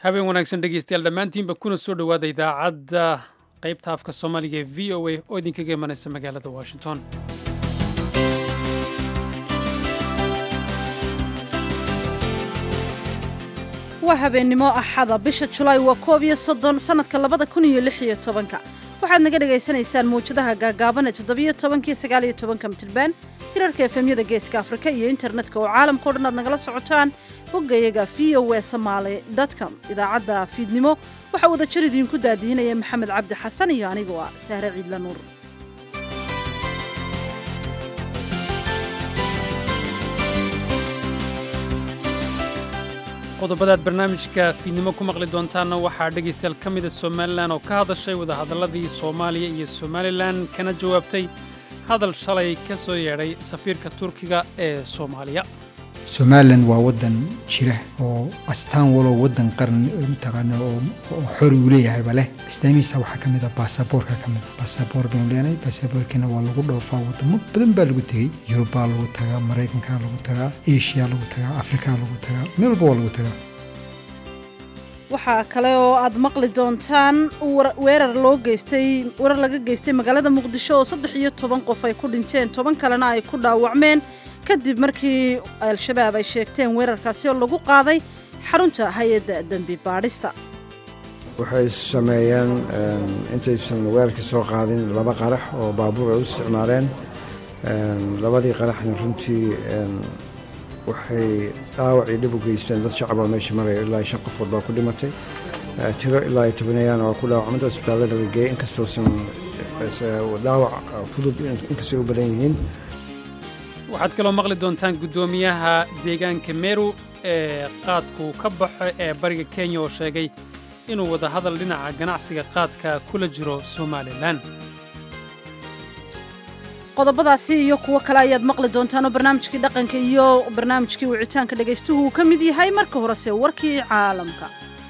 habeen wanaagsan dhegeystayaal dhammaantiinba kuna soo dhowaada idaacadda qaybta afka soomaaliga ee v o a oo idinkaga imanaysa magaalada washington waa habeennimo axada bisha julaay waa koob iyo soddon sannadka labada kun iyo lix iyo tobanka waxaad naga dhagaysanaysaan mawjadaha gaagaaban ee toddobiyo tobankiyo sagaaliyo tobanka mitilbaan hirarka efemyada geeska afrika iyo internetka oo caalamkao dhan aad nagala socotaan boggayaga v o e somaali com idaacadda fiidnimo waxaa wada jir idiinku daadihinaya maxamed cabdi xasan iyo anigoo ah sahre ciidla nuur qodobadaad barnaamijka fiidnimo ku maqli doontaanna waxaa dhegaystayaal ka mida somalilan oo ka hadashay wadahadalladii soomaaliya iyo somalilan kana jawaabtay hadal shalay ka soo yeedhay safiirka turkiga ee soomaaliya somalilan waa wadan jira oo astaan walow wadan qaran mataqaana oo xori uu leeyahayba leh astaamihiisa waxaa ka mid a baasaboorka ka mid a baasaboor baynu leenahay baasaboorkiina waa lagu dhoofaa wadamo badan baa lagu tegey yurubaa lagu tagaa maraykankaa lagu tagaa eshiyaa lagu tagaa afrikaa lagu tagaa meel walba waa lagu tagaa waxaa kale oo aad maqli doontaan weerar loo geystay weerar laga geystay magaalada muqdisho oo saddex iyo toban qof ay ku dhinteen toban kalena ay ku dhaawacmeen kadib markii al-shabaab ay sheegteen weerarkaasi oo lagu qaaday xarunta hay-adda dembi baadhista waxay sameeyeen intaysan weerarka soo qaadin laba qarax oo baabuur ay u isticmaaleen labadii qaraxna runtii waxay dhaawacii dhib u geysteen dad shacaboo meesha maraya ilaa shan qofood baa ku dhimatay tiro ilaa ay tobanayaana waa ku dhaawacmada isbitaallada la geeyey inkastoosan dhaawac fudud inkastay u badan yihiin waxaad kaloo maqli doontaan guddoomiyaha deegaanka meru ee qaadku ka baxo ee bariga kenya oo sheegay inuu wadahadal dhinaca ganacsiga qaadka kula jiro somalilan qodobadaasi iyo kuwo kale ayaad maqli doontaanoo barnaamijkii dhaqanka iyo barnaamijkii wicitaanka dhegaystuhu uu ka mid yahay marka horese warkii caalamka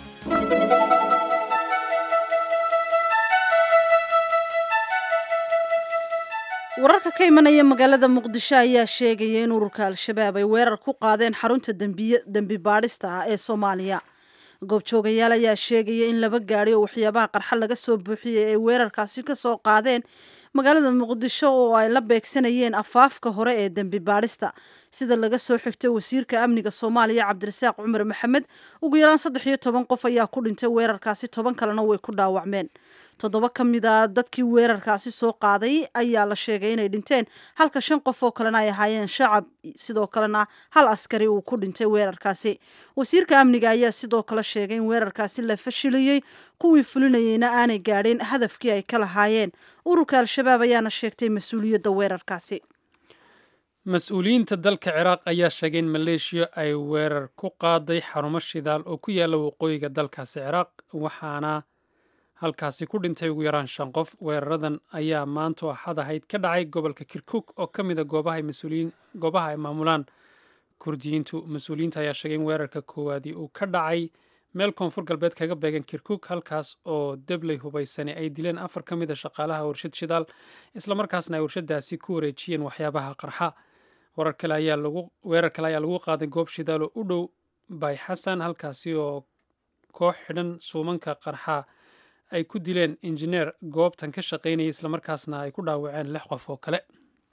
wararka ka imanaya magaalada muqdisho ayaa sheegaya in ururka al-shabaab ay weerar ku qaadeen xarunta dembi baadhista ah ee soomaaliya goobjoogayaal ayaa sheegaya in laba gaadhi oo waxyaabaha qarxa laga soo buuxiyey ay weerarkaasi ka soo qaadeen magaalada muqdisho oo ay la beegsanayeen afaafka hore ee dembi baadhista sida laga soo xigtay wasiirka amniga soomaaliya cabdirasaaq cumar maxamed ugu yaraan saddex iyo toban qof ayaa ku dhintay weerarkaasi toban kalena way ku dhaawacmeen toddoba ka mid a dadkii weerarkaasi soo qaaday ayaa la sheegay inay dhinteen halka shan qof oo kalena ay ahaayeen shacab sidoo kalena hal askari uu ku dhintay weerarkaasi wasiirka amniga ayaa sidoo kale sheegay in weerarkaasi la fashiliyey kuwii fulinayeyna aanay gaadhin hadafkii ay ka lahaayeen ururka al-shabaab ayaana sheegtay mas-uuliyadda weerarkaasi mas-uuliyiinta dalka ciraaq ayaa sheegay in maleeshiya ay weerar ku qaaday xarumo shidaal oo ku yaalla waqooyiga dalkaasi ciraaq waxaana halkaasi ku dhintay ugu yaraan shan qof weeraradan ayaa maanta axad ahayd ka dhacay gobolka kirkuk oo ka mid a goobaha ay maamulaan kurdiyiintu mas-uuliyiinta ayaa sheegay in weerarka koowaadii uu ka dhacay meel koonfur galbeed kaga beegan kirkuk halkaas oo debley hubaysani ay dileen afar ka mid a shaqaalaha warshad shidaal islamarkaasna ay warshadaasi ku wareejiyeen waxyaabaha qarxa weerar kale ayaa lagu qaaday goob shidaal oo u dhow bay xasan halkaasi oo koox xidhan suumanka qarxa ay ku dileen injineer goobtan ka shaqaynaya islamarkaasna ay ku dhaawaceen lix qof oo kale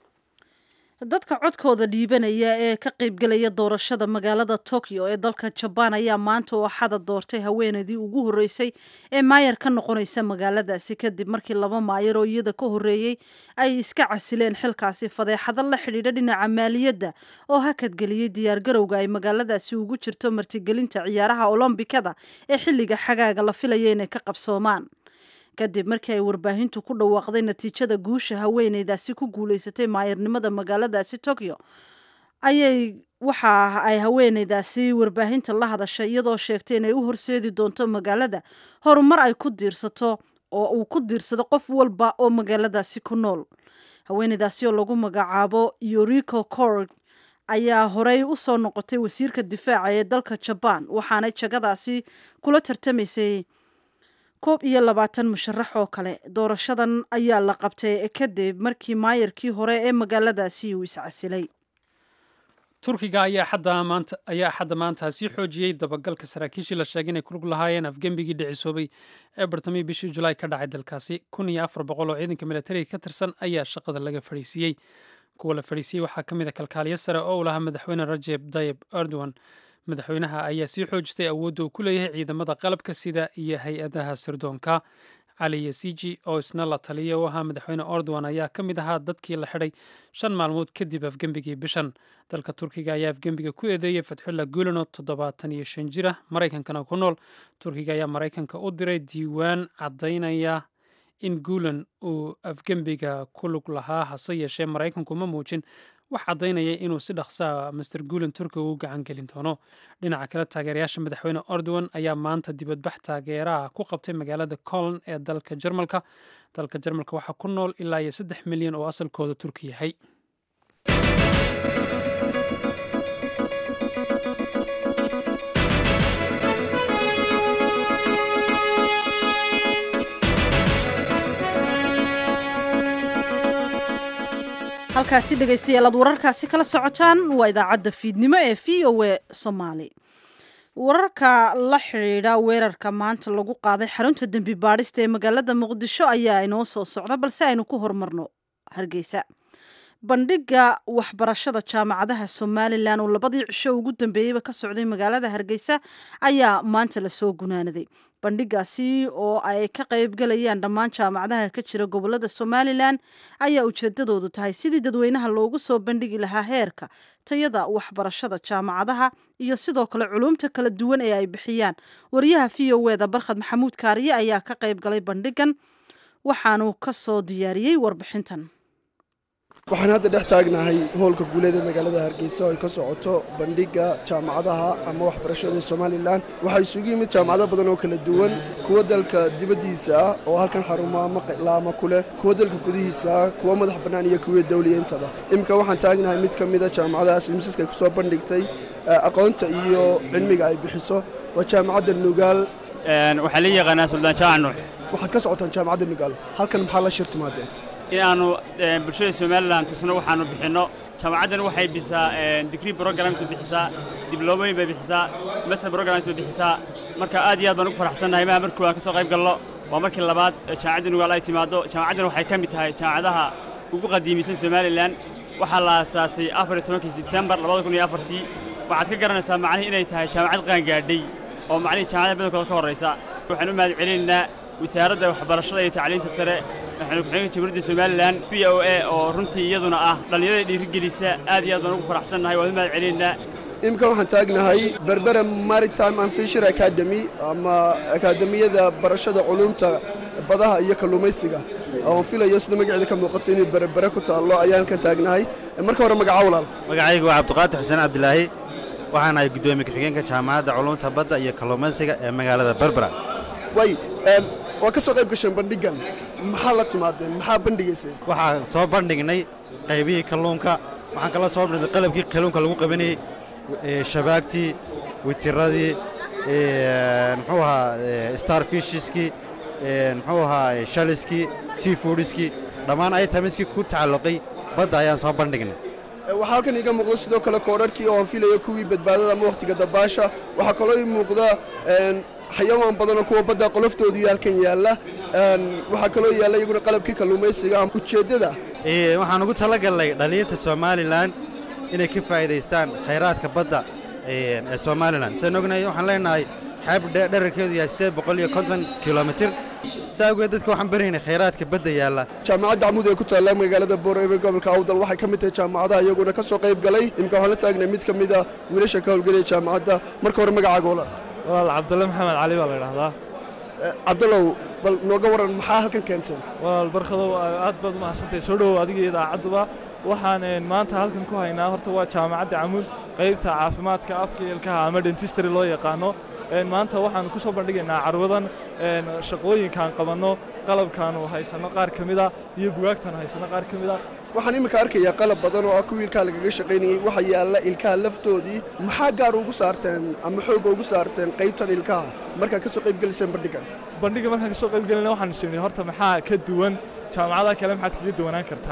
dadka codkooda dhiibanaya ee ka qaybgelaya doorashada magaalada tokyo ee dalka jabaan ayaa maanta oo axada doortay haweeneydii ugu horreysay ee maayar ka noqonaysa magaaladaasi kadib markii laba maayar oo iyada ka horreeyey ay iska casileen xilkaasi fadeexado la xidhiidha dhinaca maaliyadda oo hakadgeliyey diyaargarowga ay magaaladaasi ugu jirto martigelinta ciyaaraha olombikada ee xilliga xagaaga la filaya inay ka qabsoomaan kadib markii ay warbaahintu ku dhawaaqday natiijada guusha haweeneydaasi ku guulaysatay maayarnimada magaaladaasi tokyo ayay waxa ay haweeneydaasi warbaahinta la hadashay iyadoo sheegtay inay u horseedi doonto magaalada horumar ay ku diirsato oo uu ku diirsado qof walba oo magaaladaasi ku nool haweeneydaasi oo lagu magacaabo yoriko corg ayaa horey u soo noqotay wasiirka difaaca ee dalka jabaan waxaanay jagadaasi kula tartamaysay koob iyo labaatan musharax oo kale doorashadan ayaa la qabtay kadib markii maayarkii hore ee magaaladaasi uu iscasilay turkiga ayaa axadda maanta sii xoojiyey dabagalka saraakiishii la sheegay inay kulug lahaayeen afgembigii dhicisoobay ee bartamihii bishii julaay ka dhacay dalkaasi kun iyo afar boqol oo ciidanka militariga ka tirsan ayaa shaqada laga fadhiisiiyey kuwa la fadhiisiyey waxaa ka mid a kalkaaliyo sare oo u lahaa madaxweyne rajeb tayib erdogan madaxweynaha ayaa sii xoojistay awoodda uu ku leeyahay ciidamada qalabka sida iyo hay-adaha sirdoonka cali yasiji oo isna la taliya u ahaa madaxweyne erdogan ayaa ka mid ahaa dadkii la xidhay shan maalmood kadib afgembigii bishan dalka turkiga ayaa afgembiga ku eedeeyey fatxulla guulano toddobaatan iyo shan jira maraykankana ku nool turkiga ayaa maraykanka u diray diiwaan caddaynaya in guulan uu afgembiga ku lug lahaa hase yeeshee maraykanku ma muujin wax caddaynaya inuu si dhaqsaa master guulan turkiga u gacan gelin doono dhinaca kale taageerayaasha madaxweyne erdogan ayaa maanta dibadbax taageeraha ku qabtay magaalada colon ee dalka jarmalka dalka jarmalka waxaa ku nool ilaa iyo saddex milyan oo asalkooda turki yahay halkaasi dhegaystayaal aad wararkaasi kala socotaan waa idaacadda fiidnimo ee v o a soomaali wararka la xidhiidha weerarka maanta lagu qaaday xarunta dembi baadhista ee magaalada muqdisho ayaa inoo soo socda balse aynu ku horumarno hargeysa bandhiga waxbarashada jaamacadaha somalilan oo labadii cisho ugu dambeeyeyba ka socday magaalada hargeysa ayaa maanta lasoo gunaanaday bandhigaasi oo ay ka qaybgalayaan dhammaan jaamacadaha ka jira gobolada somalilan ayaa ujeedadoodu tahay sidii dadweynaha loogu soo bandhigi lahaa heerka tayada waxbarashada jaamacadaha iyo sidoo kale culumta kala duwan ee ay bixiyaan wariyaha v o eda barkhad maxamuud kaariye ayaa ka qaybgalay bandhigan waxaanu ka soo diyaariyey warbixintan waxaan hadda dhex taagnahay hoolka guuleeda magaalada hargeysa oo ay ka socoto bandhigga jaamacadaha ama waxbarashada somalilan waxaa isugu yimid jaamacado badan oo kala duwan kuwa dalka dibaddiisa ah oo halkan xarumo laama ku leh kuwa dalka gudihiisa ah kuwa madax bannaan iyo kuwa dawliyeentaba iminka waxaan taagnahay mid ka mida jaamacadahaas misaska ay ku soo bandhigtay aqoonta iyo cilmiga ay bixiso waa jaamacadda nugaal waxaa la yaqaanaa suldaan jaac nuux waxaad ka socotaan jaamacadda nugaal halkan maxaa la shir timaadeen in aanu bulshada somalilan tusno waxaanu bixinno jaamacaddan waxay bixisaa digrii programs bay bixisaa dibloomooyin bay bixisaa master programs bay bixisaa marka aad iyo aad baan ugu faraxsannahay maha markuu aan ka soo qayb galno waa markii labaad jaamacadda nugaal ay timaaddo jaamacaddan waxay ka mid tahay jaamacadaha ugu qadiimisan somalilan waxaa la aasaasay afar iyo tobankii sebtembar labada kun iyo afartii waxaad ka garanaysaa macnihii inay tahay jaamacad qaangaadhay oo macnihii jaamacada badankooda ka horraysa waxaan u mahad celinaynaa wasaaradda waxbarashada iyo tacliinta sare waxaanu ku-xigeenka jamhuuriyadda somalilan v o a oo runtii iyaduna ah dhallinyarada dhiirigelisa aad iyo aad baan ugu faraxsannahay waan u mahad celinaynaa iminka waxaan taagnahay berbera maritime and fisher academy ama akaademiyada barashada culumta badaha iyo kalluumaysiga oon filayo sida magaceeda ka muuqato inay berbere ku taallo ayaan halkan taagnahay marka hore magaca walaal magacaygu waa cabdiqaadir xuseen cabdilaahi waxaan ahay guddoomiye ku-xigeenka jaamacadda culumta badda iyo kalluumaysiga ee magaalada berbera way waa ka soo qayb gasheen bandhigan maxaa la timaadeen maxaa bandhigayseen waxaan soo bandhignay qaybihii kalluunka waxaan kala soo bandhignay qalabkii kalluunka lagu qabanayey shabaagtii witiradii muxuu ahaa starfishiskii muxuu ahaa shaliskii seafoodiskii dhammaan itamiskii ku tacalluqay badda ayaan soo bandhignay waxaa halkan iiga muuqda sidoo kale koodharhkii oo aan filayo kuwii badbaadada ama wakhtiga dabaasha waxaa kaloo ii muuqda xayawaan badanoo kuwa badda qoloftoodii halkan yaalla waxaa kaloo yaalla iyaguna qalabkii kalluumaysiga ujeeddada waxaan ugu talagalnay dhallinyarta somalilan inay ka faa'iidaystaan khayraadka badda ee somalilan saan ognahay waxaan leenahay xeeb dherarkeedu yahay siddeed boqol iyo konton kilomitir saa awgeed dadka waxaan baraynay khayraadka badda yaalla jaamacadda camuud ee ku taalla magaalada boorebe gobolka awdal waxay ka mid tahay jaamacadaha iyaguna ka soo qayb galay imika waxaan la taagnay mid ka mida wiilasha ka howlgelaya jaamacadda marka hore magacaaga walaal walaal cabdulle maxamed cali baa la idhahdaa cabdallow bal nooga waran maxaa halkan keenteen walaal barkadow aad baad umahadsantahay soo dhowow adiga iyo idaacadduba waxaan maanta halkan ku haynaa horta waa jaamacadda camuud qaybta caafimaadka afka ilkaha ama dentistry loo yaqaano maanta waxaan ku soo bandhigaynaa carwadan shaqooyinkaan qabanno qalabkaanu haysanno qaar ka mida iyo bugaagtaanu haysanno qaar ka mida waxaan iminka arkayaa qalab badan oo ah kuwii ilkaha lagaga shaqaynayey waxa yaalla ilkaha laftoodii maxaa gaar ugu saarteen ama xoogga ugu saarteen qaybtan ilkaha markaad ka soo qayb geliseen bandhigan bandhiga markaan ka soo qayb gelina waxaan sheegnay horta maxaa ka duwan jaamacadaha kale maxaad kaga duwanaan kartaan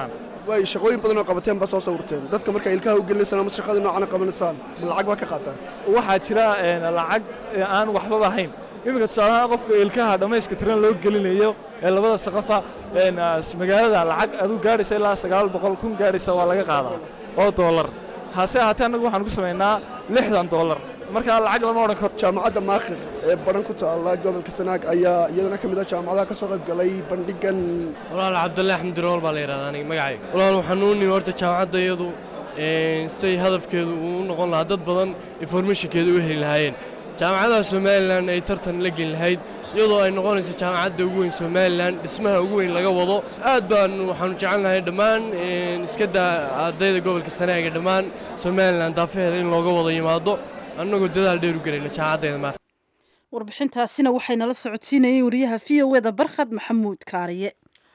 way shaqooyin badan oo qabateen baa soo sawirteen dadka marka ilkaha u gelinaysaan ama shaqada noocana qabanaysaan ma lacag baa ka qaataan waxaa jira een, lacag ee aan waxbaba ahayn iminka tusaalahaan qofka ilkaha dhammayska tiran loo gelinayo ee labada saqafa een, ah, magaalada lacag aduu gaadhaysa ilaa sagaal boqol kun gaadhaysa waa laga qaadaa oo doolar hase ahaatee annagu waxaan ku samaynaa lixdan doolar marka lacag lama odhan karo jaamacadda maakhir ee baran ku taalla gobolka sanaag ayaa iyadana ka mid ah jaamacadaha ka soo qayb galay bandhigan walaal cabdulle axmed dirool baa la yidhahdaa aniga magacayga walaal waxaan u nimi horta jaamacadda iyadu een, say hadafkeedu uu u noqon lahaa dad badan informationkeeda u heli lahaayeen jaamacadaha somalilan ay tartan la geli lahayd iyadoo ay noqonayso jaamacadda ugu weyn somalilan dhismaha ugu weyn laga wado aad baan waxaanu jecelnahay dhammaan een, iska daa ardayda gobolka sanaaga dhammaan somalilan daafaheeda in looga wada yimaado annagoo dadaal dheer u gelayna jaamacaddeeda maarta warbixintaasina waxaynala socodsiinayeen wariyaha v o eda barkhad maxamuud kaariye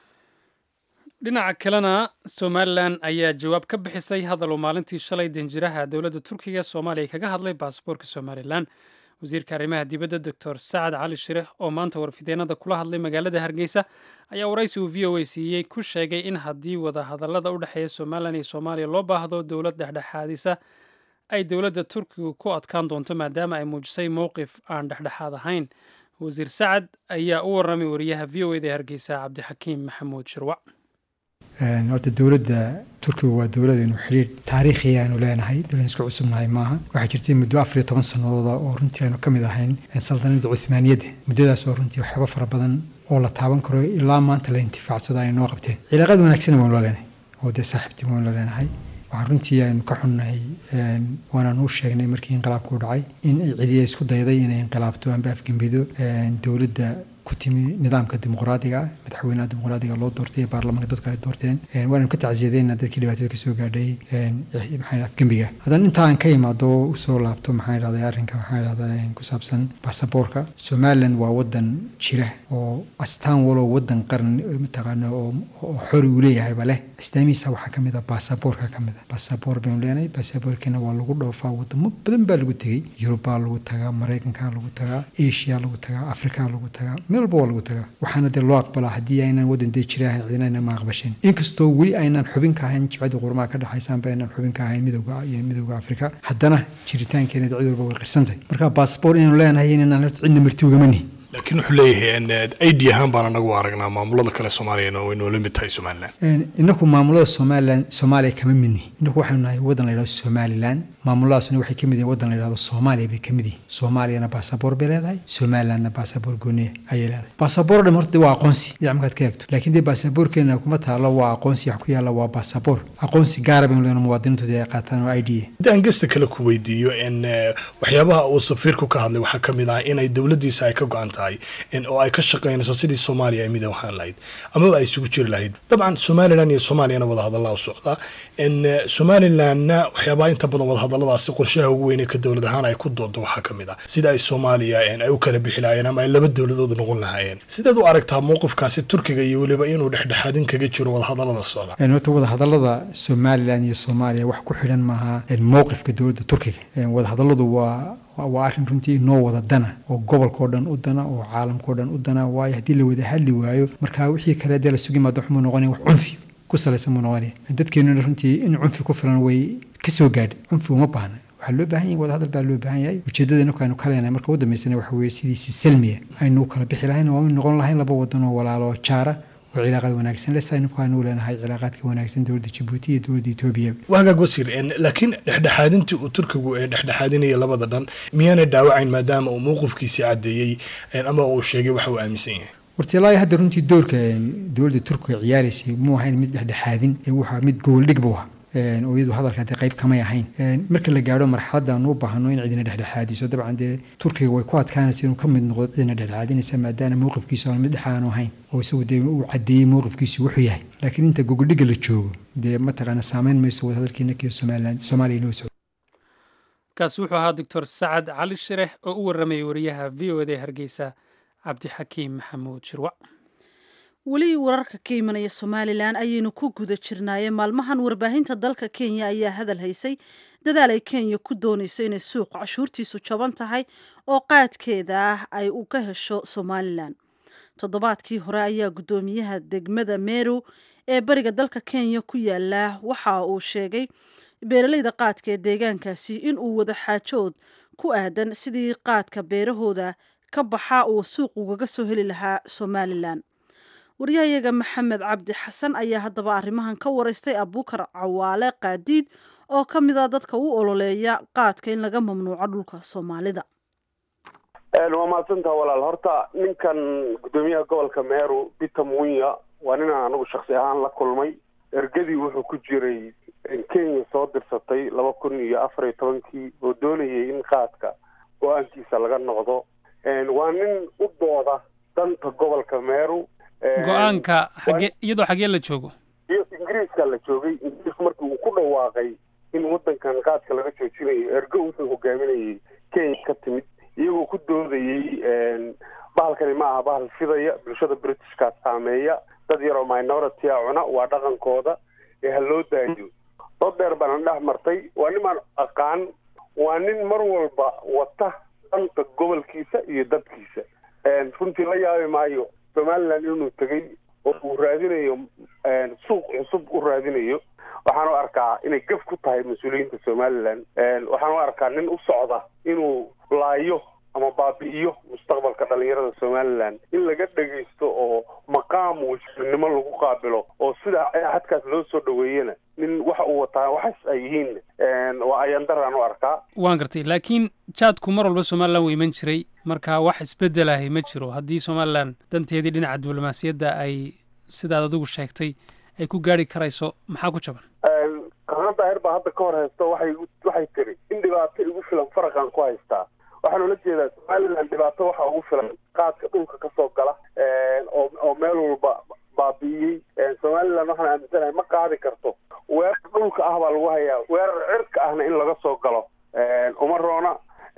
dhinaca kalena somalilan ayaa jawaab ka bixisay hadal uu maalintii shalay danjiraha dowladda turkiga soomaaliya kaga hadlay baasaboorka somalilan wasiirka arrimaha dibadda doctor sacad cali shire oo maanta warfideenada kula hadlay magaalada hargeysa ayaa waraysi uu v o a siiyey ku sheegay in haddii wadahadallada u dhexeeya somalilan iyo soomaaliya loo baahdo dowlad dhexdhexaadisa ay dowladda turkiga ku adkaan doonto maadaama ay muujisay mowqif aan dhexdhexaad ahayn wasiir sacad ayaa u warramay wariyaha v o eda hargeysa cabdixakiim maxamuud shirwac Een, horta dowladda turkiga waa dowladaynu xidhiir taariikhi aanu leenahay dowladan isku cusubnahay maaha waxaa jirtay muddo afar iyo toban sanadooda oo runtii aanu ka mid ahayn een, saldanada cuthmaaniyadda muddadaas oo runtii waxyaabo fara badan oo la taaban karo ilaa maanta la intifaacsado ay noo qabteen cilaaqaad wanaagsan waanu la leenahay oo dee saaxiibtii waanu la leenahay waxaan runtii aynu ka xunnahay een, waanaan u sheegnay markii inqilaabku u dhacay in ay cidiya isku dayday inay inqilaabto amba afgembido een, dowladda ku timi nidaamka dimuqraadiga ah madaxweynaha dimuqraadiga loo doortay ee baarlamaanka dadku ay doorteen Een, waananu ka tacsiyadeyna dadkii dhibaatada kasoo gaadhay een, maxaa afgembiga haddana intaan ka imaado usoo laabto maxaa idhahday arrinka maxaa idhahdaa een, ku saabsan baasaboorka somaliland waa wadan jira oo astaan walow wadan qaran ee mataqaana oo oo xori uu leeyahayba leh astaamihiisa waxaa ka mid ah baasaboorka ka mid ah baasaboor baynu leenahay baasaboorkiina waa lagu dhoofaa wadamo badan baa lagu tegey yurubaa lagu tagaa maraykankaa lagu tagaa asia lagu tagaa afrikaa lagu tagaa meel walba waa lagu tagaa waxaana dee loo aqbalaa haddii aynan wadan dee jira ahayn cidina aynan ma aqbasheen inkastoo weli aynan xubin ka ahayn jibcadda qurmaha ka dhexaysaanba aynan xubin ka ahayn midowga iyo midowga afrika haddana jiritaankeena cid walba way qirsantahay marka baasaboor inaynu leenahay inaan horta cidna marti ugama nihin laakiin wuxuu leeyahay id ahaan baan anagu aragnaa maamulada kale soomaaliyana way noola mid tahay somalilan Een, inaku maamulada somalilan soomaaliya kama midni inaku waxaynu nahay wadan la yidhahdo somalilan maamuladaasna waxay ka mid yihiin wadan la yidhahdo soomaaliya bay ka mid yihiin soomaaliyana baasaboor bay leedahay somalilandna baasaboor gooniya ayay leedahay baasaboor dhan horta waa aqoonsi dhinac markaad ka eegto laakiin dee baasaboorkeena kuma taalo waa aqoonsi wax ku yaalla waa baasaboor aqoonsi gaara baynu leenahay muwaadiniintooda ay qaataan oo i d a haddaan gesta kale ku weydiiyo in eh, waxyaabaha uu safiirku ka hadlay waxaa ka mid ah inay dowladdiisa ay ka go-an tahay in oo ay ka shaqaynayso sidii soomaaliya ay midan waxaan lahayd amaba ay isugu jiri lahayd dabcan somalilan iyo soomaaliyana wadahadallaa u socdaa in eh, somalilanna waxyaabaha inta badan wadahadalladaasi qorshaha ugu weyn ee ka dowlad ahaan ay ku doodo waxaa ka mid ah sida ay soomaaliya in ay u kala bixi lahaayeen ama ay laba dowladood noqon lahaayeen sideed u aragtaa mowqifkaasi turkiga iyo weliba inuu dhexdhexaadin kaga jiro wadahadallada socda Een, horta wadahadallada somalilan iyo soomaaliya wax ku xidhan maaha een, mowqifka dowladda turkiga Een, wadahadalladu waa waa- waa arrin runtii inoo wada dana oo gobolkao dhan u dana oo caalamkao dhan u dana waayo haddii la wada hadli waayo marka wixii kale dee la sugi maado waxmuu noqonaya wax cunfi ku salaysan muu noqonaya dadkeenuna runtii in cunfi ku filan way ka soo gaadhay cunfi uma baahna waxaa loo baahan yahay wadahadal baa loo baahan yahay ujeedada inaku aynu ka leenahay marka u dambeysana waxa weeye sidiisi salmiya aynu u kala bixi lahayn oo aynu noqon lahayn laba wadan oo walaalo oo jaara oo cilaaqaad wanaagsan leh saynu aanu leenahay cilaaqaadka wanaagsan dowladda jabuuti iyo dowladda etoobiya wagaag wasiir en, laakiin dhexdhexaadintii uu turkigu ee dhexdhexaadinaya labada dhan miyaanay dhaawacayn maadaama uu mowqifkiisii caddeeyey en, ama uu sheegay waxa uu aaminsan yahay horta ilaa iyo hadda runtii doorka een, dowladda turkiga ciyaaraysay muu ahayn mid dhexdhexaadin ee wuxuu mid gooldhig buu ahaa Een, oo iyadu hadalka dee qayb kamay ahayn Een, marka la gaadho marxaladda aanu u baahno in cidina dhexdhexaadiso dabcan dee turkiga way ku adkaanaysa inuu ka mid noqdo cidina dhexdhexaadinaysa maadaama mowqifkiisu aanu mid dhex aanu ahayn oo isagu dee uu caddeeyey mowqifkiisu wuxuu yahay laakiin inta gogoldhiga la joogo dee mataqaana saameyn mayso wadahadalkiina kiyo somaliland soomaaliya inoo socdo kaasi wuxuu ahaa doctor sacad cali shireh oo u warramayay wariyaha v o eda ee hargeysa cabdixakiim maxamuud shirwac weli wararka ka imanaya somalilan ayaynu ku guda jirnaaye maalmahan warbaahinta dalka kenya ayaa hadal haysay dadaal ay kenya ku doonayso inay suuqa cashuurtiisu jaban tahay oo qaadkeeda ah ay u ka hesho somalilan toddobaadkii hore ayaa guddoomiyaha degmada meru ee bariga dalka kenya ku yaala waxa uu sheegay beeraleyda qaadka ee deegaankaasi in uu wada xaajood ku aadan sidii qaadka beerahooda ka baxa uu suuq ugaga soo heli lahaa somalilan waryahayaga maxamed cabdi xasan ayaa haddaba arrimahan ka wareystay abuukar cawaale qaadiid oo ka mid a dadka u ololeeya qaadka in laga mamnuuco dhulka soomaalida waa mahadsantaha walaal horta ninkan guddoomiyaha gobolka meeru peter munya waa ninaan anigu shaksi ahaan la kulmay ergadii wuxuu ku jiray kenya soo dirsatay laba kun iyo afar iyo tobankii oo doonayay in qaadka go-aankiisa laga noqdo waa nin u dooda danta gobolka meeru go-aanka xagee iyadoo xagee la joogo iyo ingiriiska la joogay ingiriisku markii uu ku dhawaaqay in waddankan qaadka laga joojinayo ergo wuxuu hogaaminayay kenya ka timid iyagoo ku doodayey bahalkani ma aha bahal fidaya bulshada britishkaa saameeya dad yaroo minority a cuna waa dhaqankooda ee ha loo daayo dad dheer baana dhex martay waa nimaan aqaan waa nin mar walba wata danta gobolkiisa iyo dadkiisa runtii la yaabi maayo somaliland inuu tegay oo uu raadinayo suuq cusub u raadinayo waxaan u arkaa inay gaf ku tahay mas-uuliyiinta somaliland waxaan u arkaa nin u socda inuu laayo ama baabi'iyo mustaqbalka dhalinyarada somaliland in laga dhegaysto oo maqaam wasiirnimo lagu qaabilo oo sida xadkaas loo soo dhaweeyana nin waxa uu wataa waxaas ay yihiin waa ayandaraan u arkaa waan gartay laakiin jaadku mar walba somalilan wuu iman jiray marka wax isbedelahay ma jiro haddii somalilan danteedii dhinaca diblomaasiyadda ay sidaad adigu sheegtay ay ku gaari karayso maxaa ku jaban kahana daahir baa hadda ka hor haysto waxay waxay tiri in dhibaato igu filan faraqan ku haystaa waxaan ula jeedaa somaliland dhibaato waxaa ugu filan qaadka dhulka kasoo gala oo oo meel walba baabi'iyey somaliland waxaan aaminsanahay ma qaadi karto weerar dhulka ah baa lagu hayaa weerar cirka ahna in laga soo galo uma roona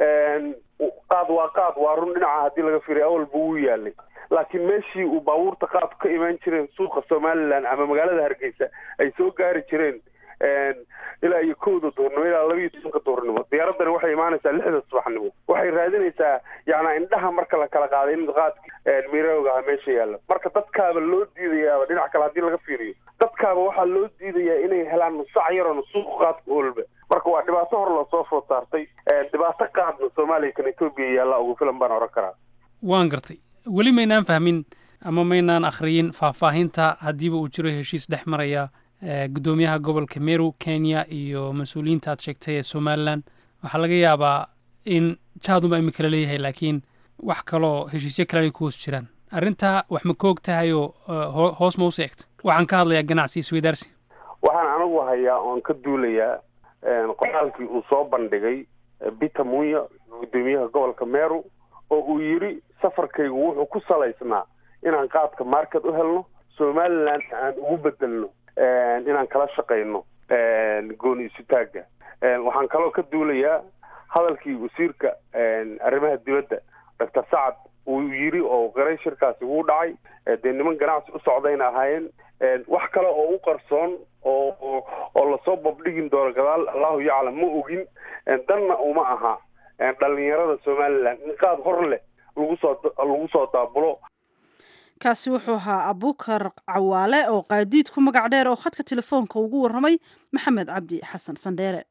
qaad waa qaad waa run dhinaca haddii laga fiiriyo awalba wuu yaalay laakiin meeshii uu baabuurta qaadku ka imaan jireen suuqa somaliland ama magaalada hargeysa ay soo gaari jireen ilaa iyo kowda duurnimo ilaa laba iyo tobanka duurnimo diyaaradani waxay imaanaysaa lixda subaxnimo waxay raadinaysaa yacnaa indhaha marka la kala qaaday in qaadki mirooga aha meesha yaallo marka dadkaaba loo diidayaaba dhinac kale haddii laga fiiriyo dadkaaba waxaa loo diidayaa inay helaan nusac yaroona suuqa qaadka olba marka waa dhibaato hor loosoo food saartay dhibaato qaadna soomaaliya kan etoobiya yaalla ugu filan baan oran karaa waan gartay weli maynaan fahmin ama maynaan akhriyin faahfaahinta haddiiba uu jiro heshiis dhex maraya guddoomiyaha gobolka meru kenya iyo mas-uuliyiinta aad sheegtay ee somalilan waxaa laga yaabaa in jaadunba imika la leeyahay laakiin wax kaloo heshiisyo kale ay ku hoos jiraan arrintaa wax ma koog tahay oo hoos ma usi egta waxaan ka hadlayaa ganacsi isweydaarsi waxaan anigu hayaa oon ka duulayaa qoraalkii uu soo bandhigay peter munya guddoomiyaha gobolka meru oo uu yidhi safarkaygu wuxuu ku salaysnaa inaan qaadka market u helno somaliland aan ugu bedelno inaan kala shaqayno gooni isutaagga waxaan kaloo ka duulayaa hadalkii wasiirka arrimaha dibadda doctor sacad uu yidhi oo qiray shirkaasi wuu dhacay dee niman ganacsi u socdayna ahaayeen wax kale oo u qarsoon oo oo lasoo babdhigin doono gadaal allahu yaclam ma ogin danna uma aha dhalinyarada somaliland in qaad hor leh lagu soo lagu soo daabulo kaasi wuxuu ahaa abuukar cawaale oo qaadiid ku magac dheer oo khadka telefoonka ugu warramay maxamed cabdi xasan sandheere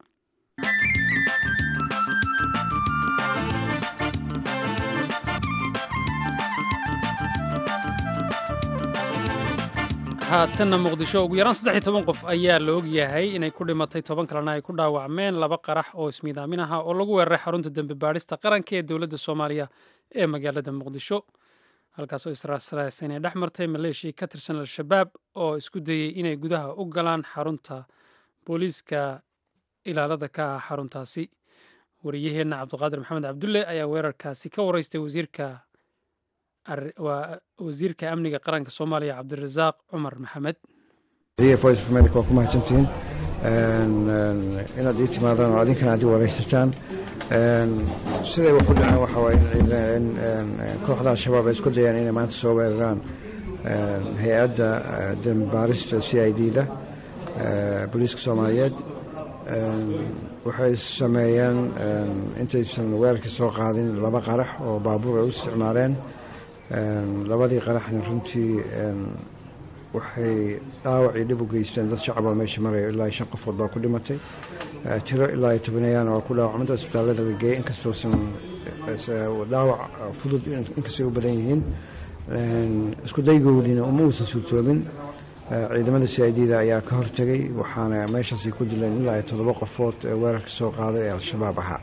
haatanna muqdisho ugu yaraan saddex iyo toban qof ayaa la ogyahay inay ku dhimatay toban kalena ay ku dhaawacmeen laba qarax oo ismiidaamin aha oo lagu weeraray xarunta dembi baadhista qaranka ee dowladda soomaaliya ee magaalada muqdisho halkaasoo israasraasa inay dhex martay maleeshiya ka tirsan al-shabaab oo isku dayey inay gudaha u galaan xarunta booliiska ilaalada ka ah xaruntaasi wariyaheenna cabdiqaadir maxamed cabdulle ayaa weerarkaasi ka wareystay wasiirka waa wasiirka amniga qaranka soomaaliya cabdirasaaq cumar maxamed voice of america waa ku mahadsantihiin inaad ii timaadaan oo adinkana aad i waraysataan siday wax u dhaceen waxa waaye in kooxda al-shabaab ay isku dayaan inay maanta soo weeraraan hay-adda dembaarista c i d da booliiska soomaaliyeed waxay sameeyeen intaysan weerarka soo qaadin laba qarax oo baabuur ay u isticmaaleen labadii qaraxna runtii waxay dhaawacii dhib u geysteen dad shacaba meesha maraya ilaa shan qofood baa ku dhimatay tiro ilaa iyo tobaneeyaana waa ku dhaawacmada isbitaallada la geeyey inkastoosan dhaawac fudud inkastay u badan yihiin isku daygoodiina uma uusan suurtoobin ciidamada c i d da ayaa ka hortegay waxaana meeshaasi ku dileen ilaa iyo toddoba qofood ee weerarka soo qaaday ee al-shabaab ahaa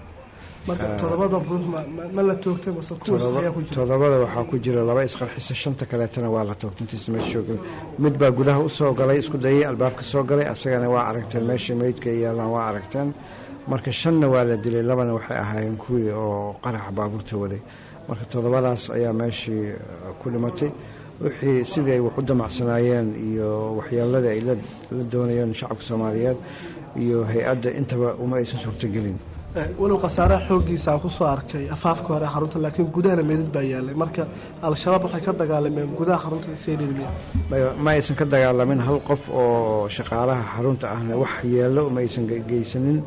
todobada waxaa ku jira laba isqarxisa shanta kaleetana waa la toogtay intiisa meesha joogay mid baa gudaha usoo galay isku dayay albaabka soo galay asagana waa aragteen meesha meydka ay yaalaan waa aragteen marka shanna waa la dilay labana waxay ahaayeen kuwii oo qaraxa baabuurta waday marka toddobadaas ayaa meeshii ku dhimatay wixii sidii ay wax u damacsanaayeen iyo waxyeeladii ay la doonayeen shacabka soomaaliyeed iyo hay-adda intaba uma aysan suurtogelin walow khasaaraha xooggiisa ku soo arkay afaafka hore xarunta laakiin gudahana meedad baa yaalay marka al-shabaab waxay ka dagaalameen gudaha xarunta seedhidmiya ma aysan ka dagaalamin hal qof oo shaqaalaha xarunta ahna wax yeello uma aysan geysanin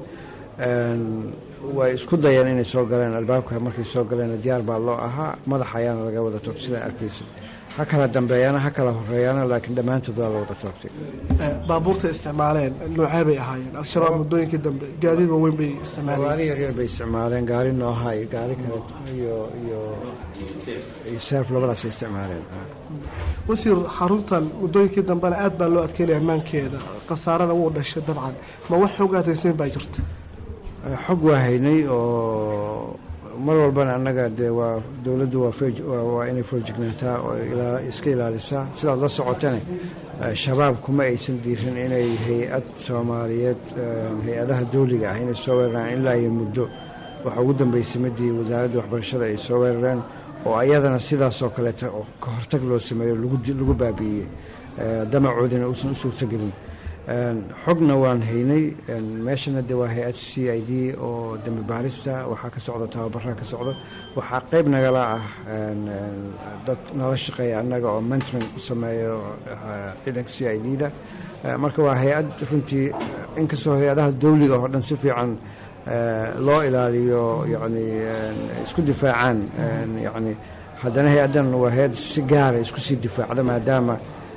way isku dayeen inay soo galeen albaabka markay soo galeen diyaar baa loo ahaa madax ayaana laga wada toogtay sidaan arkaysa ha kala dambeeyaana ha kala horeeyaana laakiin dhammaantood waa la wada toogtay baabuurta isticmaaleen noocee bay ahaayeen al-shabaab muddooyinkii dambe gaadiid waaweyn bay isticmaaleen gaari yaryar bay isticmaaleen gaari nooha iyo gaari kale iyo iyo iyo seef labadaasay isticmaaleen wasiir xaruntan muddooyinkii dambena aad baa loo adkeynaya ammaankeeda khasaarana wuu dhashay dabcan ma wax xoog aadaysayn baa jirta xog waa haynay oo mar walbana annaga dee waa dowladdu waa inay foorjignaataa oo iska ilaalisaa sidaad la socotane shabaab kuma aysan diirin inay hay-ad soomaaliyeed hay-adaha dawliga ah inay soo weeraraan ilaa iyo muddo waxaa ugu dambeysay midii wasaaradda waxbarashada ay soo weerareen oo ayadana sidaasoo kaleeta oo ka hortag loo sameeyo lagu baabi'iyey damacoodina uusan u suurtogelin xogna waan haynay meeshana de waa hay-ad c i d oo dambi baarista waxaa ka socda tababaraa ka socda waxaa qeyb nagala ah dad nala shaqeeya annaga oo mentoring u sameeyo ciidanka c i d da marka waa hay-ad runtii inkastoo hay-adaha dawliga oo dhan si fiican loo ilaaliyo yani isku difaacaan yani haddana hay-addan waa hay-ad si gaara isku sii difaacda maadaama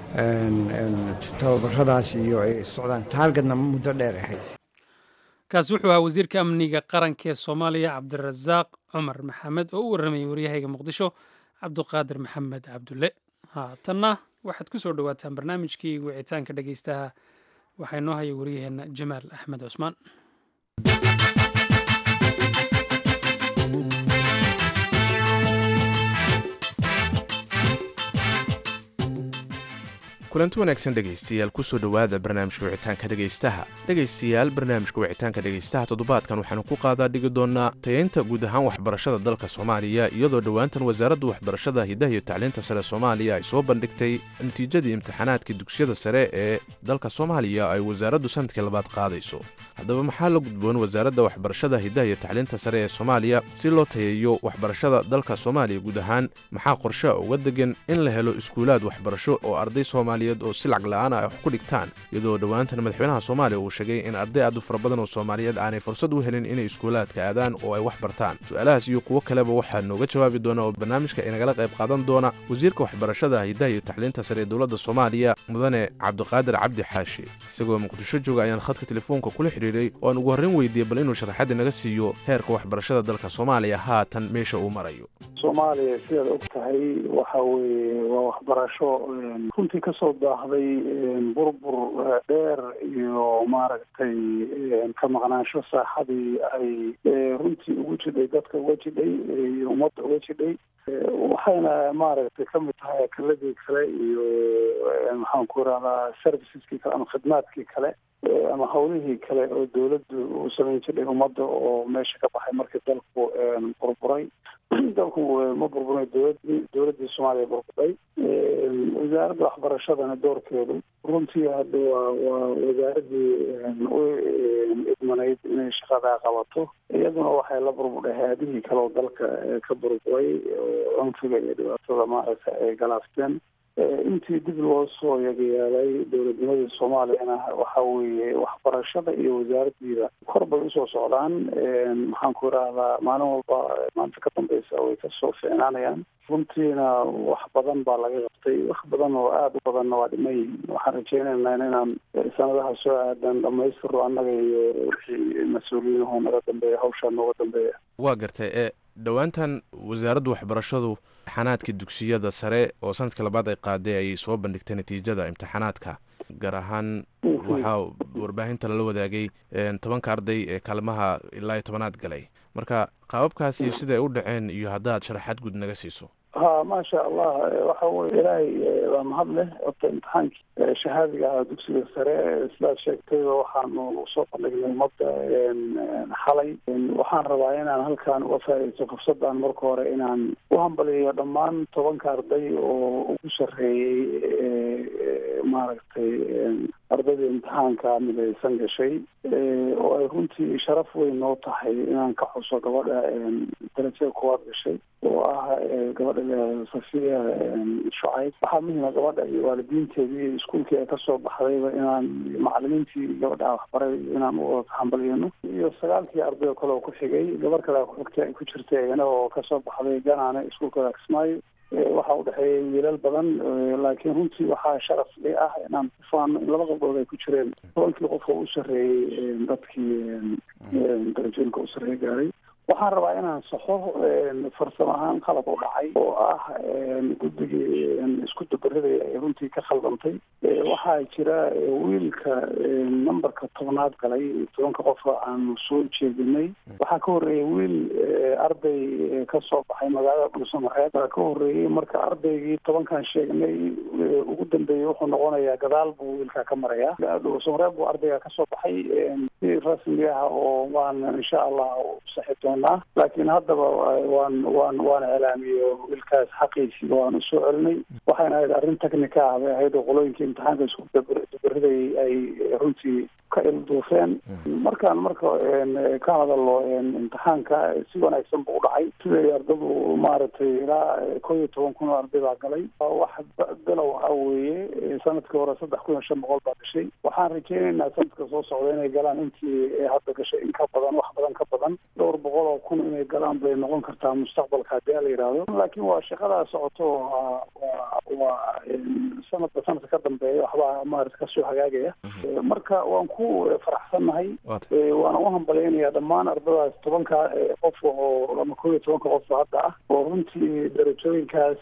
tababaradaas iyo ay socdaan taargetna muddo dheer ahayd kaasi wuxuu ahaa wasiirka amniga qaranka ee soomaaliya cabdirasaaq cumar maxamed oo u warramayay waryahayga muqdisho cabduqaadir maxamed cabdulle haatanna waxaad ku soo dhowaataan barnaamijkii wicitaanka dhegeystaha waxaa inoo haya waryaheenna jamaal axmed cusmaan kulanti wanaagsan dhegaystayaal kusoo dhowaada barnaamijka wicitaanka dhegaystaha dhegaystayaal barnaamijka wicitaanka dhegaystaha toddobaadkan waxaanu ku qaadaa dhigi doonaa tayaynta guud ahaan waxbarashada dalka soomaaliya iyadoo dhowaantan wasaaradda waxbarashada hidaha iyo tacliinta sare soomaaliya ay soo bandhigtay natiijadii imtixaanaadkii dugsiyada sare ee dalka soomaaliya ay wasaaraddu sanadkii labaad qaadayso haddaba maxaa la gudboon wasaaradda waxbarashada hidaha iyo tacliinta sare ee soomaaliya si loo tayeeyo waxbarashada dalka soomaaliya guud ahaan maxaa qorshaha uga degan in la helo iskuulaad waxbarasho oo arday soomaaliya oo si lacag la-aan ay wax ku dhigtaan iyadoo dhowaantan madaxweynaha soomaaliya uu sheegay in arday aad u fara badan oo soomaaliyeed aanay fursad u helin inay iskuulaadka aadaan oo ay wax bartaan su-aalahaas iyo kuwo kaleba waxaa nooga jawaabi doona oo barnaamijka inagala qayb qaadan doona wasiirka waxbarashada hidaha iyo tacliinta sare ee dowladda soomaaliya mudane cabdiqaadir cabdi xaashi isagoo muqdisho jooga ayaan khadka telefoonka kula xidhiidhay oo aan ugu horrayn weydiiyey bal inuu sharaxadda naga siiyo heerka waxbarashada dalka soomaaliya haatan meesha uu marayo soomaaliya sidaad og tahay waxa weeye waa waxbarasho runtii kasoo daahday burbur dheer iyo maaragtay ka maqnaansho saaxadii ay runtii ugu jidhay dadka uga jidhay iyo ummadda uga jidhay waxayna maaragtay kamid tahay akaladii kale iyo maxaan ku irahdaa serviceski kale ama khidmaadkii kale ama hawlihii kale oo dawladdu u samayn jiray ummadda oo meesha ka baxay markii dalku burburay dalku ma burburay dowladii dowladdii soomaaliya burburay wasaaradda waxbarashadana doorkeedu runtii hadda waa waa wasaaradii u idmanayd inay shaqadaa qabato iyaduna waxay la burbudhay hay-adihii kale oo dalka ka burburay oo cunfiga iyo dhibaatada maaragtay ay galaafteen intii dib loo soo yagayeelay dowladnimadii soomaaliyana waxa weeye waxbarashada iyo wasaaraddiida kor bay usoo socdaan maxaan ku idhaahdaa maalin walba maanta ka dambeysa way kasoo fiicnaanayaan runtiina wax badan baa laga qabtay wax badan oo aada u badanna waa dhiman yihiin waxaan rajeynaynaa inaan sanadaha soo aadan dhamaystiro annaga iyo wixii mas-uuliyiinahoo naga dambeeya hawshaa nooga dambeeya waa gartay ee dhowaantan wasaaradda waxbarashadu imtixaanaadka dugsiyada sare oo sanadka labaad ay qaaday ay soo bandhigtay natiijada imtixaanaadka gaar ahaan waxaa warbaahinta lala wadaagay tobanka arday ee kaalmaha ilaa iyo tobanaad galay marka qaababkaasi siday u dhaceen iyo haddaad sharaxaad guud naga siiso ha maasha allah waxa weye ilaahay waa mahad leh horta imtixaankii shahaadiga ahaa dugsiga sare sidaad sheegtayba waxaanu soo bandhignay ummadda xalay waxaan rabaa inaan halkaan uga faaidaysto fursaddan marka hore inaan u hambaliyo dhammaan tobanka arday oo ugu sarreeyey maaragtay ardayda imtixaanka midaysan gashay oo ay runtii sharaf weyn noo tahay inaan ka xuso gabadha darajada koowaad gashay oo ah gabadha safiya shucayb waxaa muhima gabadha iyo waalidiinteedii iyo iskuulkii ay kasoo baxdayba inaan macalimiintii gabadha waxbaray inaan u hambaliyano iyo sagaalkii arday oo kale oo ku xigay gabar kale kuxigta ay ku jirtay iyana oo kasoo baxday ganaane iskuulka kismaayo waxaa udhexeeyay wiilal badan laakiin runtii waxaa sharaf li ah inaan ku faano in laba qabdhood ay ku jireen tobankii qof oo u sarreeyey dadkii darajooyinka u sarreeye gaaray waxaan rabaa inaan saxo farsamo ahaan qalab u dhacay oo ah guddigii isku dabaradaya ay runtii ka khaldantay waxaa jira wiilka numberka tobnaad galay tobanka qofa aanu soo jeedinay waxaa ka horreeyay wiil arday kasoo baxay magaalada dhuusamareed baa ka horreeyey marka ardaygii tobankan sheegnay ugu dambeeyey wuxuu noqonayaa gadaal buu wiilkaa ka marayaa dhuusamareed buu ardayga kasoo baxay si rasmi ah oo waan insha allah saxi doonaa laakiin haddaba waan waan waan iclaamiyo wiilkaas xaqiisii waan usoo celinay waxayna ahayd arrin technica ah bay ahayd oo qolooyinkii imtixaanka isku dabaridayay ay runtii ka ilduufeen markaan marka ka hadalo imtixaanka si wanaagsan buu u dhacay siday ardadu maaragtay ilaa koo iyo toban kun oo arday baa galay wax bilow ah weeye sanadkii hore saddex kun iyo shan boqol baa gashay waxaan rajeynaynaa sanadka soo socda inay galaan intii hadda gashay in ka badan wax badan ka badan dhowr boqol oo kun inay galaan bay noqon kartaa mustaqbalka haddii la yidhaahdo laakiin waa shaqadaa socoto waa sanadka sanadka ka dambeeya waxbaa maarata kasoo hagaagaya marka waan ku faraxsannahay waana u hambalyaynayaa dhammaan ardadaas tobanka qof oo ama koo iyo tobanka qof hadda ah oo runtii darajooyinkaas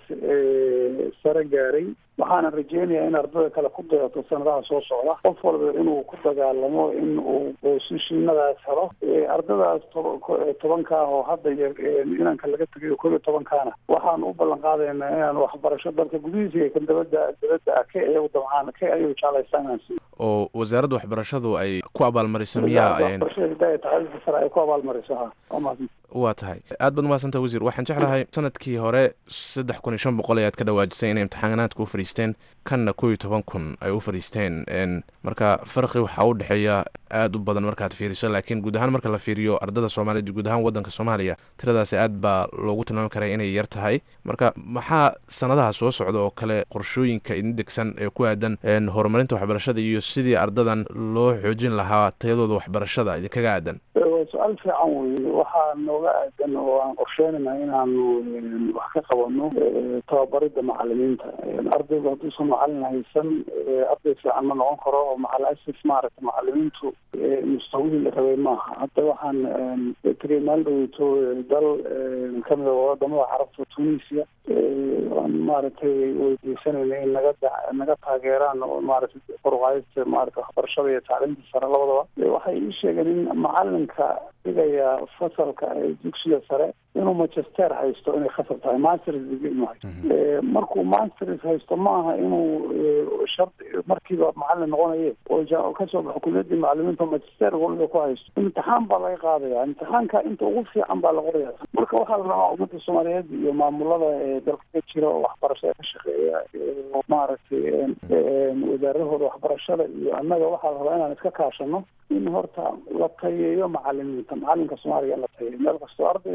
sare gaaray waxaana rajeynayaa in ardada kale ku dayato sanadaha soo socda qof walba inuu ku dagaalamo in uu boosishinadaas helo ardadaas tobanka ah oo hadda inanka laga tegay koob iyo tobankaana waxaan u ballan qaadaynaa inaan waxbarasho dalka gudihiisa iyo kan dabadda dabadda ah ka iyagu dabcaan ka ayagu jeclaystaan inaan siiyo oo wasaaradda waxbarashadu ay ku abaalmariso miyaa waxbarashada hidaaya tacliinta sare ay ku abaalmariso ha waa mahadsan waa tahay aad baad umahadsanta wasiir waxaan jeclahay sanadkii hore saddex kun iyo shan boqol ayaad ka dhawaajisay inay imtixaanaadka u fadhiisteen kanna koo iyo toban kun ay u fadhiisteen marka farqi waxaa u dhexeeya aada u badan markaad fiiriso laakiin guud ahaan marka la fiiriyo ardada soomaaliyed iyo guud ahaan waddanka soomaaliya tiradaasi aad baa loogu tilmaami karaa inay yar tahay marka maxaa sanadaha soo socda oo kale qorshooyinka idin degsan ee ku aadan horumarinta waxbarashada iyo sidii ardadan loo xoojin lahaa tayadooda waxbarashada idinkaga aadan waa su-aal fiican weye waxaa nooga aadan oo aan qorsheynayna inaanu wax ka qabano tababaridda macalimiinta ardaygu hadduusan macalin haysan arday fiican ma noqon karo oo macal asif maaragta macalimiintu mustawihii la rabay maaha hadda waxaan tegay maalin dhaweyto dal kamida wadamada carabta tunisia aan maaragtay weydiisanayna in naga naga taageeraan oo maaragtay koruqaadista maarata waxbarashada iyo tacliimta sare labadaba waxay ii sheegeen in macalinka dhigaya fasalka dugsiga sare inuu manchester haysto inay khasar tahay masters degree inuu haysto markuu masters haysto maaha inuu shardi markiiba macalin noqonaye oo kasoo baxo kuliyadii macalimiinta manchester waliba ku haysto imtixaan baa laga qaadaya imtixaanka inta ugu fiican baa la qoraya marka waxaa la rabaa ummadda soomaaliyeed iyo maamulada dalka ka jira oo waxbarashada ka shaqeeya maaragtay wasaaradahooda waxbarashada iyo annaga waxaa la rabaa inaan iska kaashano in horta la tayeeyo macalimiinta macalinka soomaaliga in la tayeeyo meel kastoo ardayga soo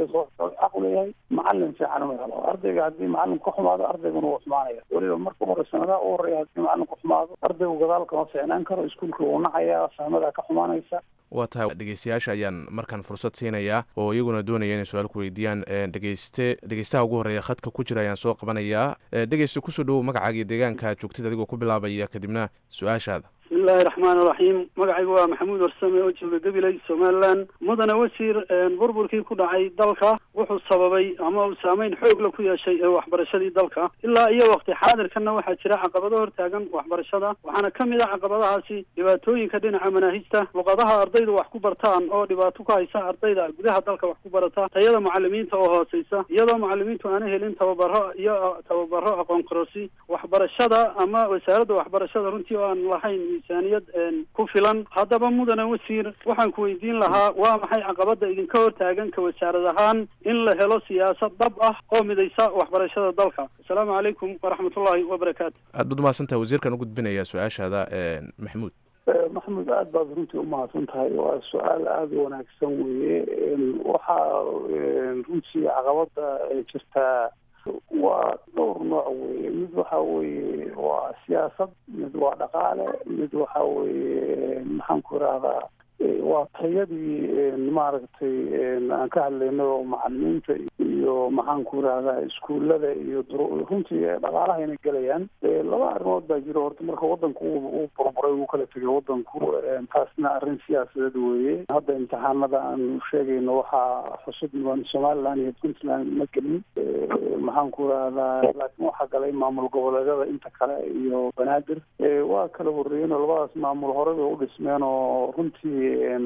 xaq u leeyahay macalin fiican uma helo ardayga haddii macalinku ka xumaado ardayguna wuu xumaanaya weliba marka hore sanadaha u horeeya haddii macalinku xumaado ardaygu gadaal kama fiicnaan karo iskuulka wuu nacayaa fahmadaa ka xumaanaysa waa tahay dhegeystayaasha ayaan markaan fursad siinayaa oo iyaguna doonaya inay su-aal ku weydiiyaan dhegeyste dhegeystaha ugu horreeya khadka ku jira ayaan soo qabanayaa dhegeyste kusoo dhowow magacaaga iyo deegaanka joogtida adigoo ku bilaabaya kadibna su-aashaada bismillahi raxmaan iraxiim magacaygu waa maxamuud warsame oo jooga gabiley somalilan mudane wasiir burburkii ku dhacay dalka wuxuu sababay ama uu saameyn xoog la ku yeeshay ee waxbarashadii dalka ilaa iyo waqti xaadirkanna waxaa jira caqabado hortaagan waxbarashada waxaana ka mid ah caqabadahaasi dhibaatooyinka dhinaca manaahijta luqadaha ardaydu wax ku bartaan oo dhibaato ku haysa ardayda gudaha dalka wax ku barata tayada macalimiinta oo hooseysa iyadoo macalimiintu aana helin tababaro iyo tababaro aqoon kororsi waxbarashada ama wasaaradda waxbarashada runtii oo aan lahayn miisaaniyad ku filan haddaba mudane wasiir waxaan ku weydiin lahaa waa maxay caqabada idinka hortaagan ka wasaarad ahaan in la helo siyaasad dhab ah oo midaysa waxbarashada dalka asalaamu calaykum waraxmatullaahi wabarakaatu aad baad umahadsantahay wasiirkan u gudbinaya su-aashaada maxamuud maxamuud aada baad runtii umahadsan tahay waa su-aal aada u wanaagsan weeye waxaa runtii caqabada jirtaa waa dhowr nooc weeye mid waxa weeye waa siyaasad mid waa dhaqaale mid waxa weeye maxaan ku irahdaa waa tayadii maaragtay aan ka hadlayno macalimiinta iyo maxaan ku irahdaa iskuullada iyo runtii dhaqaalahayna gelayaan laba arrimood baa jiro horta marka wadanku uu burburay uu kala tegay wadanku taasna arrin siyaasadeed weeye hadda imtixaanada aan sheegayno waxaa xusud mudan somaliland iyo puntland ma gelin maxaan ku irahdaa laakiin waxaa galay maamul goboleedyada inta kale iyo banaadir waa kala horreeyeen oo labadaas maamul horey bay u dhismeen oo runtii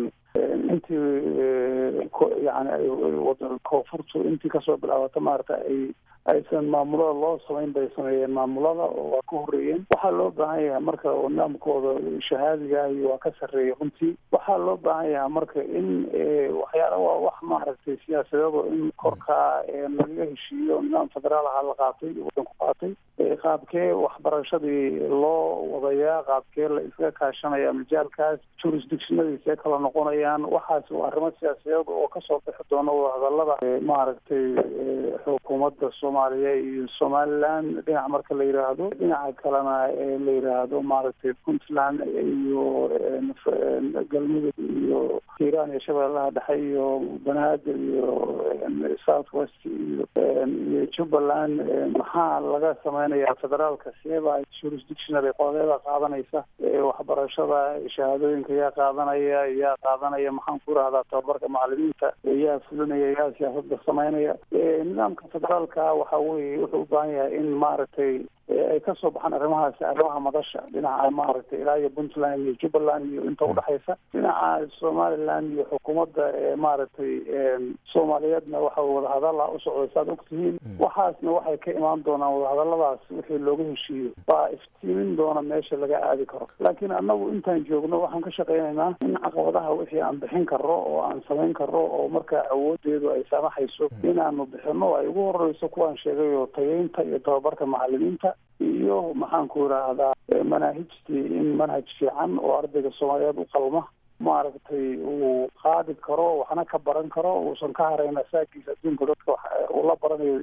intii yani koonfurtu intii kasoo bilaabata maarata ay aysan maamulada loo samayn bay sameeyeen maamulada oo waa ka horreeyeen waxaa loo baahan yahay marka nidaamkooda shahaadigahi waa ka sarreeya runtii waxaa loo baahan yahay marka in waxyaala waa wax maaragtay siyaasadado in korkaa lagaga heshiiyo nidaam federaal ahaa la qaatay wadanku qaatay qaabkee waxbarashadii loo wadayaa qaabkee la iskaga kaashanaya majaalkaas jurisdictionadiisee kala noqonayaan waxaas waa arrimo siyaasadeed oo kasoo bixi doona wadahadalada maaragtay xukuumadda soomaaliya iyo somaliland dhinac marka la yiraahdo dhinaca kalena la yiraahdo maaragtay puntland iyo galmudug iyo hiiraan iyo shabeellaha dhexe iyo banaadir iyo south west iyo iyo jubbaland maxaa laga sameynaya federaalka seeba jurisdictionary qodobeeda qaadanaysa waxbarashada shahaadooyinka yaa qaadanaya yaa qaadanaya maxaan ku rahdaa tababarka macalimiinta yaa fulinaya yaa siyaasada sameynaya nidaamka federaalka waxa weye wuxuu u baahan yahay in maaragtay ay kasoo baxaan arrimahaasi arrimaha madasha dhinaca maaragtay ilaa iyo puntland iyo jubbaland iyo inta udhexaysa dhinaca somaliland iyo xukuumadda maaragtay soomaaliyeedna waxa wadahadala u socday saad ogtihiin waxaasna waxay ka imaan doonaan wadahadaladaas wixii looga heshiiyo baa iftiimin doona meesha laga aadi karo laakiin annagu intaan joogno waxaan ka shaqaynaynaa in caqabadaha wixii aan bixin karo oo aan samayn karo oo markaa awoodeedu ay saamaxayso inaanu bixino ay ugu horeyso kuwaan sheegay oo tayeynta iyo tababarka macalimiinta iyo maxaan ku idhaahdaa manaahijtii in manhaj fiican oo ardayga soomaaliyeed u qalma maaragtay uu qaadi karo waxna ka baran karo uusan ka harayn asaagiisa adduunka dadka uu la baranayo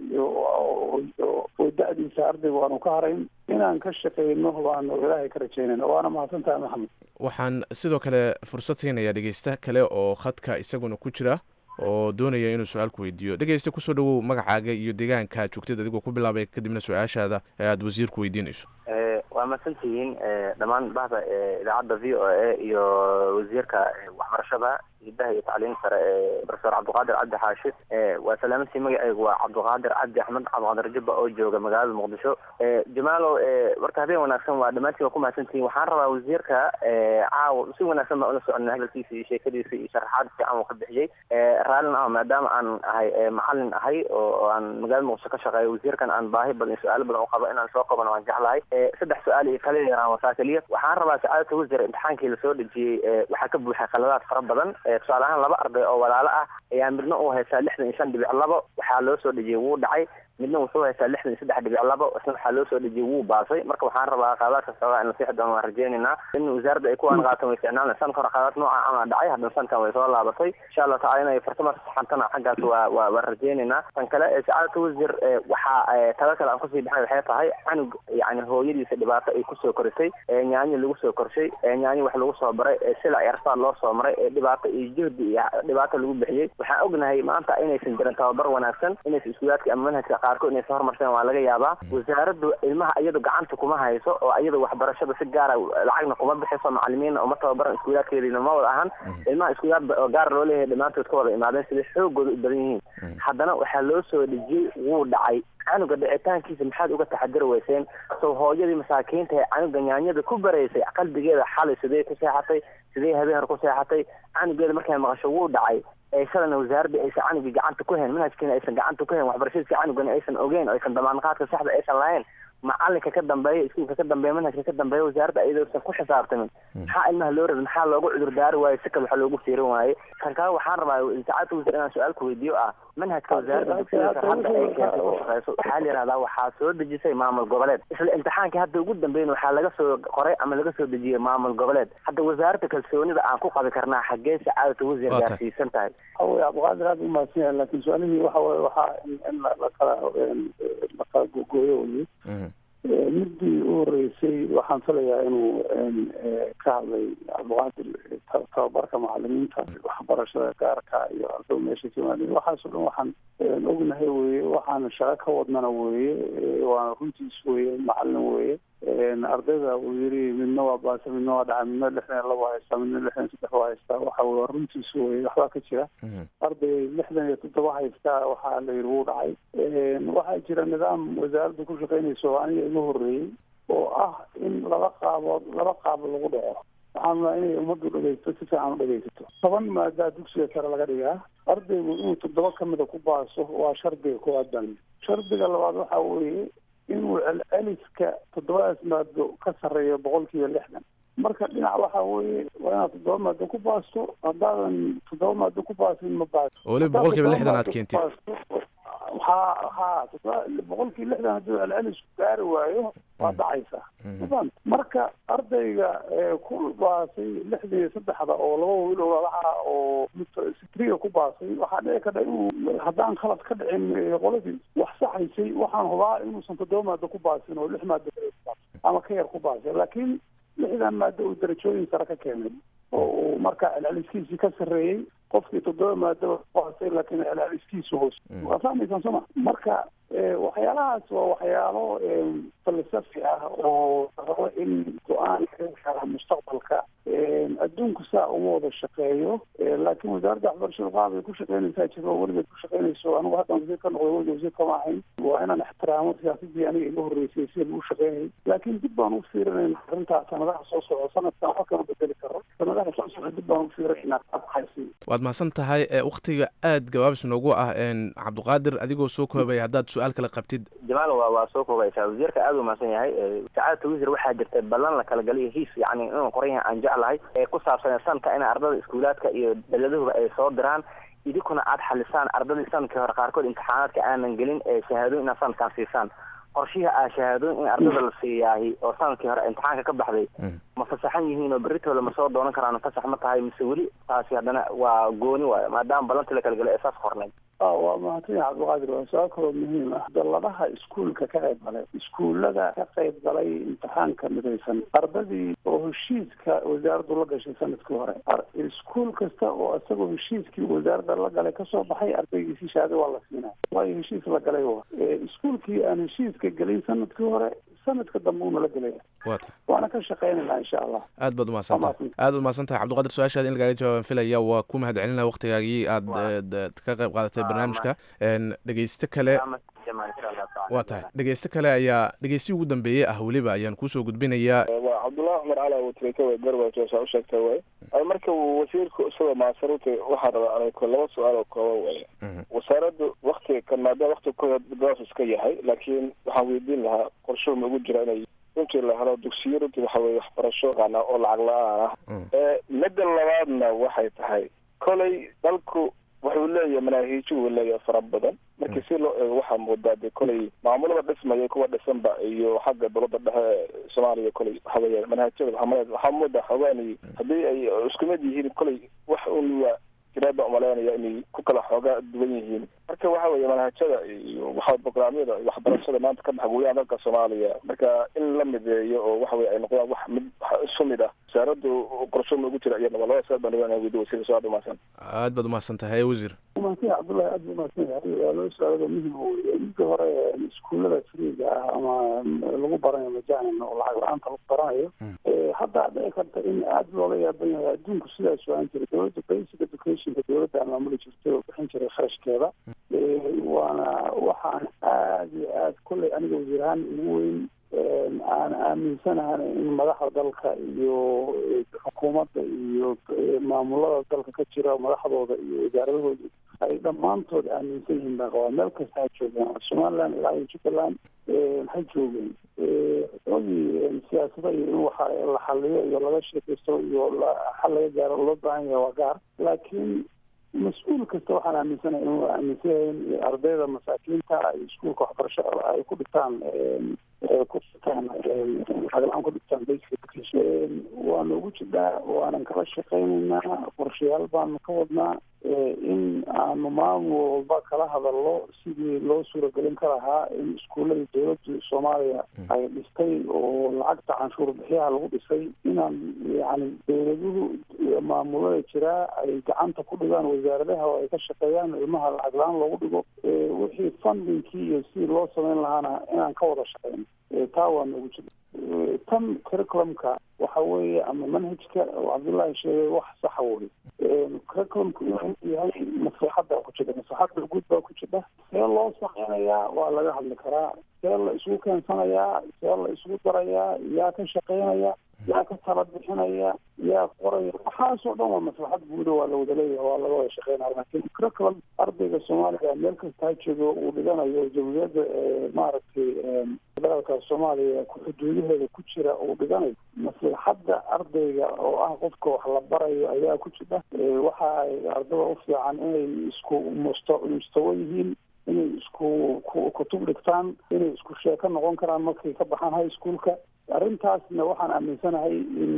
iyo da-diisa ardayga aanu ka harayn inaan ka shaqeyno baanu ilaahay ka rajeynayna waana mahadsantahay maxamed waxaan sidoo kale fursad siinayaa dhegeysta kale oo khadka isaguna ku jira oo doonaya inuu su-aal ku weydiiyo dhegeysta kusoo dhawow magacaaga iyo deegaanka joogtid adigoo ku bilaabay kadibna su-aashaada ee aada wasiirku weydiinayso waa mahadsantihiin dhammaan bahda idaacadda v o a iyo wasiirka waxbarashada hidaha iyo tacliin sare ee profesor cabdiqaadir cabdi xaashi waa salaamantii magaceygu waa cabdiqaadir cabdi axmed cabdiqaadir jubba oo jooga magaalada muqdisho jamaalow marka habeen wanaagsan waa dhammaantiin waa ku mahadsantihiin waxaan rabaa wasiirka caawa si wanaagsan baan ula soconay hadalkiisa iyo sheekadiisa iyo sharaxaad fiican uu ka bixiyey raallin ah maadaama aan ahay macalin ahay oo aan magaalada muqdisho ka shaqeeyo wasiirkan aan baahi badan su-aalo badan u qabo inaan soo qabano waan jeclahay saddex su-aal iyo kala yaraan wasaa keliya waxaan rabaa sacaadata wasiir imtixaankii lasoo dhejiyey waxaa ka buuxay khaladaad fara badan tusaale ahaan laba arday oo walaalo ah ayaa midna uu haystaa lixdan iyo shan dhibic labo waxaa loo soo dhejiyey wuu dhacay midna wuxuu haystaa lixdan iyo saddex dhibic labo isna waxaa loo soo dhejiyey wuu baasay marka waxaan rabaa qaadaadka xoogaa in la sixi doono waan rajeynaynaa in wasaaradda ay ku anqaato way ficnaan lahayd sanka hore qaadaad nooca ama dhacay haddana sankan way soo laabatay insha allahu tacala inay fartama saxantana xaggaas waa waa waan rajeynaynaa tan kale ee sacaadata wasiir ee waxaa ee tala kale aan kusii baxay waxay tahay canug yani hooyadiisa dhibaato ay kusoo korisay ee nyaanyo lagu soo korshay ee nyaanyo wax lagu soo baray ee sila yarsaad loo soo maray ee dhibaato iyo jihdi iyo dhibaato lagu bixiyey waxaan ognahay maanta inaysan jirin tababar wanaagsan inaysan iskuulaadka ama manhajka qaarkood inaysan horumarsan waa laga yaabaa wasaaraddu ilmaha iyadu gacanta kuma hayso oo iyadu waxbarashada si gaara lacagna kuma bixiso macalimiinna uma tababaran iskuulaadkeediina ma wada ahan ilmaha iskuulaad oo gaar loo leeyahay dhammaantood ka wada imaadeen siday xoogooda u badan yihiin haddana waxaa loo soo dhejiyey wuu dhacay canuga dhicitaankiisa maxaad uga taxadiri weyseen sow hooyadii masaakiinta ee canuga nyaanyada ku baraysay qalbigeeda xalay sidee ku seexatay sidee habeen hore ku seexatay canugeeda markay maqasho wuu dhacay ee shalana wasaaradda aysan canugii gacanta ku hayn manhajkiina aysan gacanta ku hayn waxbarashadiisa canugana aysan ogeyn oo aysan damaanqaadka saxda aysan lahayn macalinka ka dambeeya iskuulka ka dambeeya manhajka ka dambeeya wasaaradda ayadoosan ku xisaabtamin maxaa ilmaha loo rabay maxaa loogu cudur daari waayo si kale waxa loogu fiirin waaye kan kale waxaan rabaa saacadda wasiir inaan su-aal ku weydiiyo ah manhajka wasaaradda dugsiga hadda ay keentay ku shaqeyso waxaa la yihahdaa waxaa soo dejisay maamul goboleed isla imtixaankii hadda ugu dambeyn waxaa laga soo qoray ama laga soo dejiyey maamul goboleed hadda wasaaradda kalsoonida aan ku qabi karnaa xaggee sacaadata wasiir gaarsiisan tahay hawy cabdiqaadir aad umahadsan yahay laakiin su-aalihii waxa waye waxaa in lakala lakala gogooyo weye midii u horeysay waxaan filayaa inuu ka hadlay cabdiqaadir tababarka macalimiinta waxbarashada gaarka iyo ardada meesha ka yimaadeen waxaasoo dhan waxaan ognahay weye waxaana shaqo ka wadnana weye waana runtiis weye macalin weye ardayda uu yiri midna waa baasa midna waa dhacay midna lixdan iyo laba haystaa midna lixdan iyo saddex waa haystaa waxa weye waa runtiis weye waxbaa ka jira arday lixdan iyo toddoba haystaa waxaa la yidhi wuu dhacay waxaa jira nidaam wasaaradda ku shaqeynaysa oo aniga iga horreeyey oo ah in laba qaabood laba qaab lagu dhaco waxaan rabaa inay ummaddu dhegaysto si fiican u dhegaysato toban maadaa dugsiga sare laga dhigaa ardaygu inuu toddoba kamida ku baaso waa shardiga koowaad baan shardiga labaad waxa weeye inuu celceliska toddobadaas maado ka sarreeyo boqol kiiba lixdan marka dhinac waxa weeye waa inaad toddoba maado ku baasto haddaadan toddoba maado ku baasin ma baasto oo weliba boqol kiiba lixdan aad keentid ha ha boqol kiiba lixdan hadduu celcelisku gaari waayo waa dhacaysa mafahant marka ardayga ku baasay lixdan iyo saddexda oo laba wiil oo lalaha oo sitriga ku baasay waxaa dhici karta inuu haddaan khalad ka dhicin qoladii wax saxaysay waxaan hubaa inuusan toddoba maado ku baasin oo lix maado kale ku baasay ama ka yar ku baasay laakiin lixdan maado uu darajooyin sare ka keenay oo uu marka celceliskiisii ka sarreeyey qofkii toddoba maado baasay laakiin celceliskiisu hoos waa fahmaysaan soo ma marka waxyaalahaas waa waxyaalo falsafi ah oo rabo in go-aan kaga gaara mustaqbalka adduunku saa uma wada shaqeeyo laakiin wasaaradda waxbarashada qaab ay ku shaqeynaysaa jiro oo weligeed ku shaqeynayso anigu haddan wasiir ka noqday weliga wasiir kama ahayn waa inaan ixtiraamo siyaasadii aniga iga horreysay sida lagu shaqeynayay laakiin dib baan u fiirinayna arrintaa sanadaha soo socda sanadkan wax kama bedeli karo sanadaha soo socda dib baan u fiirinaynaa qaabkaasi waad mahadsan tahay waktiga aad gabaabis noogu ah cabdiqaadir adigoo soo koobaya haddaad su-aal kale qabtid jamaal waa waa soo koobaysaa wasiirka aad u mahadsan yahay sacaadata wasiir waxaa jirta ballan la kala galiyo hiis yani inuu qoran yahay aan jeclahay ee ku saabsan sanadka in ardada iskuulaadka iyo daladuhuba ay soo diraan idinkuna aad xalisaan ardadii sanadkii hore qaarkood imtixaanaadka aanan gelin ee shahaadooyin inaad sanadkan siisaan qorshihii aa shahaadooyin in ardada la siiyaahi oo sanadkii hore imtixaanka ka baxday ma fasaxan yihiin oo berritooda ma soo doonan karaan fasax ma tahay mise weli taasi haddana waa gooni waayo maadaama ballantii la kala galay ee saas qornayd waa mahadsan yahay cabdiqaadir waa su-aal kaloo muhiim ah dalladaha iskuulka ka qayb galay iskuullada ka qayb galay imtixaanka midaysan ardadii oo heshiiska wasaaraddu la gashay sanadkii hore iskuul kasta oo isagoo heshiiskii wasaaradda la galay kasoo baxay ardaygiisi shahaado waa la siinaa waayo heshiis la galay wa iskuulkii aan heshiiska gelin sanadkii hore sanadka dambe uuna la gelaya wata waana ka shaqeynayna insha allah aad baad umahadsantahay aad u mahadsan tahay cabdiqaadir su-aashaada in lagaaga jawaaban filaya waa ku mahad celinaya waktigaagii aad ka qayb qaadatay barnaamijka dhegeysto kale waa tahay dhegeysto kale ayaa dhegeysti ugu dambeeyey ah weliba ayaan kuusoo gudbinayaa waa cabdullahi cumar cali awutrika way garwaajo saa u sheegtay way marka wasiirku isagoo maasaruta waxaa rabaa anay laba su-aal oo kooban way wasaaraddu waktiga kan maadaama waktiga ku gaas iska yahay laakiin waxaan weydiin lahaa qorshuhu ma ugu jira inay runtii la helo dugsiyo runtii waxa weye waxbarasho oo lacag la-aan ah midda labaadna waxay tahay kolay dalku wuxuu leeyahay manaahiijo uu leeyahay fara badan markii si loo eego waxaa moodaa dee koley maamulada dhismaya kuwa dhisanba iyo xagga dowladda dhexe soomaaliya koley waxa weeye manhaajada waxaa waxaa moodaa xoogaani haddii ay isku mid yihiin koley wax un waa jiraad baan umaleynaya inay ku kala xoogaa duwan yihiin marka waxa weeye manhajada iyo waxa brograamyada waxbarashada maanta ka dhex gudaha dalka soomaaliya marka in la mideeyo oo waxa weye ay noqdaan wax mid isu mid ah wasaaraddu qorsho ma ugu jira iyadaba labada saad baan dhawaan weydi wasiir soo dhamaadsan aad baad umahadsan tahay wasiir umaadsan yahay cabdullahi aad buu umahadsan yahay waa loo su-aalada muhim weye midka hore iskuullada friiga ah ama lagu baranayo majalan oo lacag la-aanta lagu baranayo hadda dhici karta in aad loola yaaban yahay adduunku sidaas waan jiray dowladda basic educationka dowladda aan maamuli jirtay oo bixin jiray kharashkeeda waana waxaan aad iyo aad kolley aniga wasiir ahaan ugu weyn aan aaminsanahan in madaxda dalka iyo xukuumadda iyo maamulada dalka ka jira madaxdooda iyo wasaaradahooda ay dhammaantood aaminsan yihiin baan qabaa meel kasta ha joogaan somaliland ilaa iyo jubbaland ha joogeen ogii siyaasada iyo in waxa la xaliyo iyo laga sheekaysto iyo xal laga gaaro loo baahan yahay waa gaar laakiin mas-uul kasta waxaan aaminsanahay inuu aaminsan yahay in ardayda masaakiinta ay iskuulka waxbarasho ay ku dhigtaan ku dhigtaan lacag-la-aan ku dhigtaan basic education waana ugu jidhaa waanan kala shaqaynaynaa qorshayaal baanu ka wadnaa in aanu maamul walba kala hadalno sidii loo suuragelin ka lahaa in iskuullada dowladda soomaaliya ay dhistay oo lacagta canshuur bixiyaha lagu dhisay inaan yani dowladuhu maamulada jiraa ay gacanta ku dhigaan wasaaradaha oo ay ka shaqeeyaan ilmaha lacag la-aan loogu dhigo wixii fundingkii iyo sidii loo samayn lahaana inaan ka wada shaqeyno taa waa noogu jira tan curriculumka waxa weeye ama manhajka oo cabdullaahi sheegay wax saxa wey curriculumku inuu yahay maslaxadda ku jira maslaxadda guud baa ku jira see loo sameynayaa waa laga hadli karaa see la isugu keensanayaa see la isugu darayaa yaa ka shaqeynaya yaa ka tala bixinaya yaa qoraya waxaasoo dhan waa maslaxad guuda waa la wada leeyahay waa laga wada shaqeynaya laakiin curriculum ardayga soomaaliga meel kasta ha joogo uu dhiganayo jamhuuriyadda maaragtay federaalka soomaaliya xuduudaheeda ku jira uu dhiganayo maslaxadda ardayga oo ah qofka wax la barayo ayaa ku jira waxa ay ardada u fiican inay isku musta mustawo yihiin inay isku kutub dhigtaan inay isku sheeko noqon karaan markay ka baxaan high schoolka arrintaasna waxaan aaminsanahay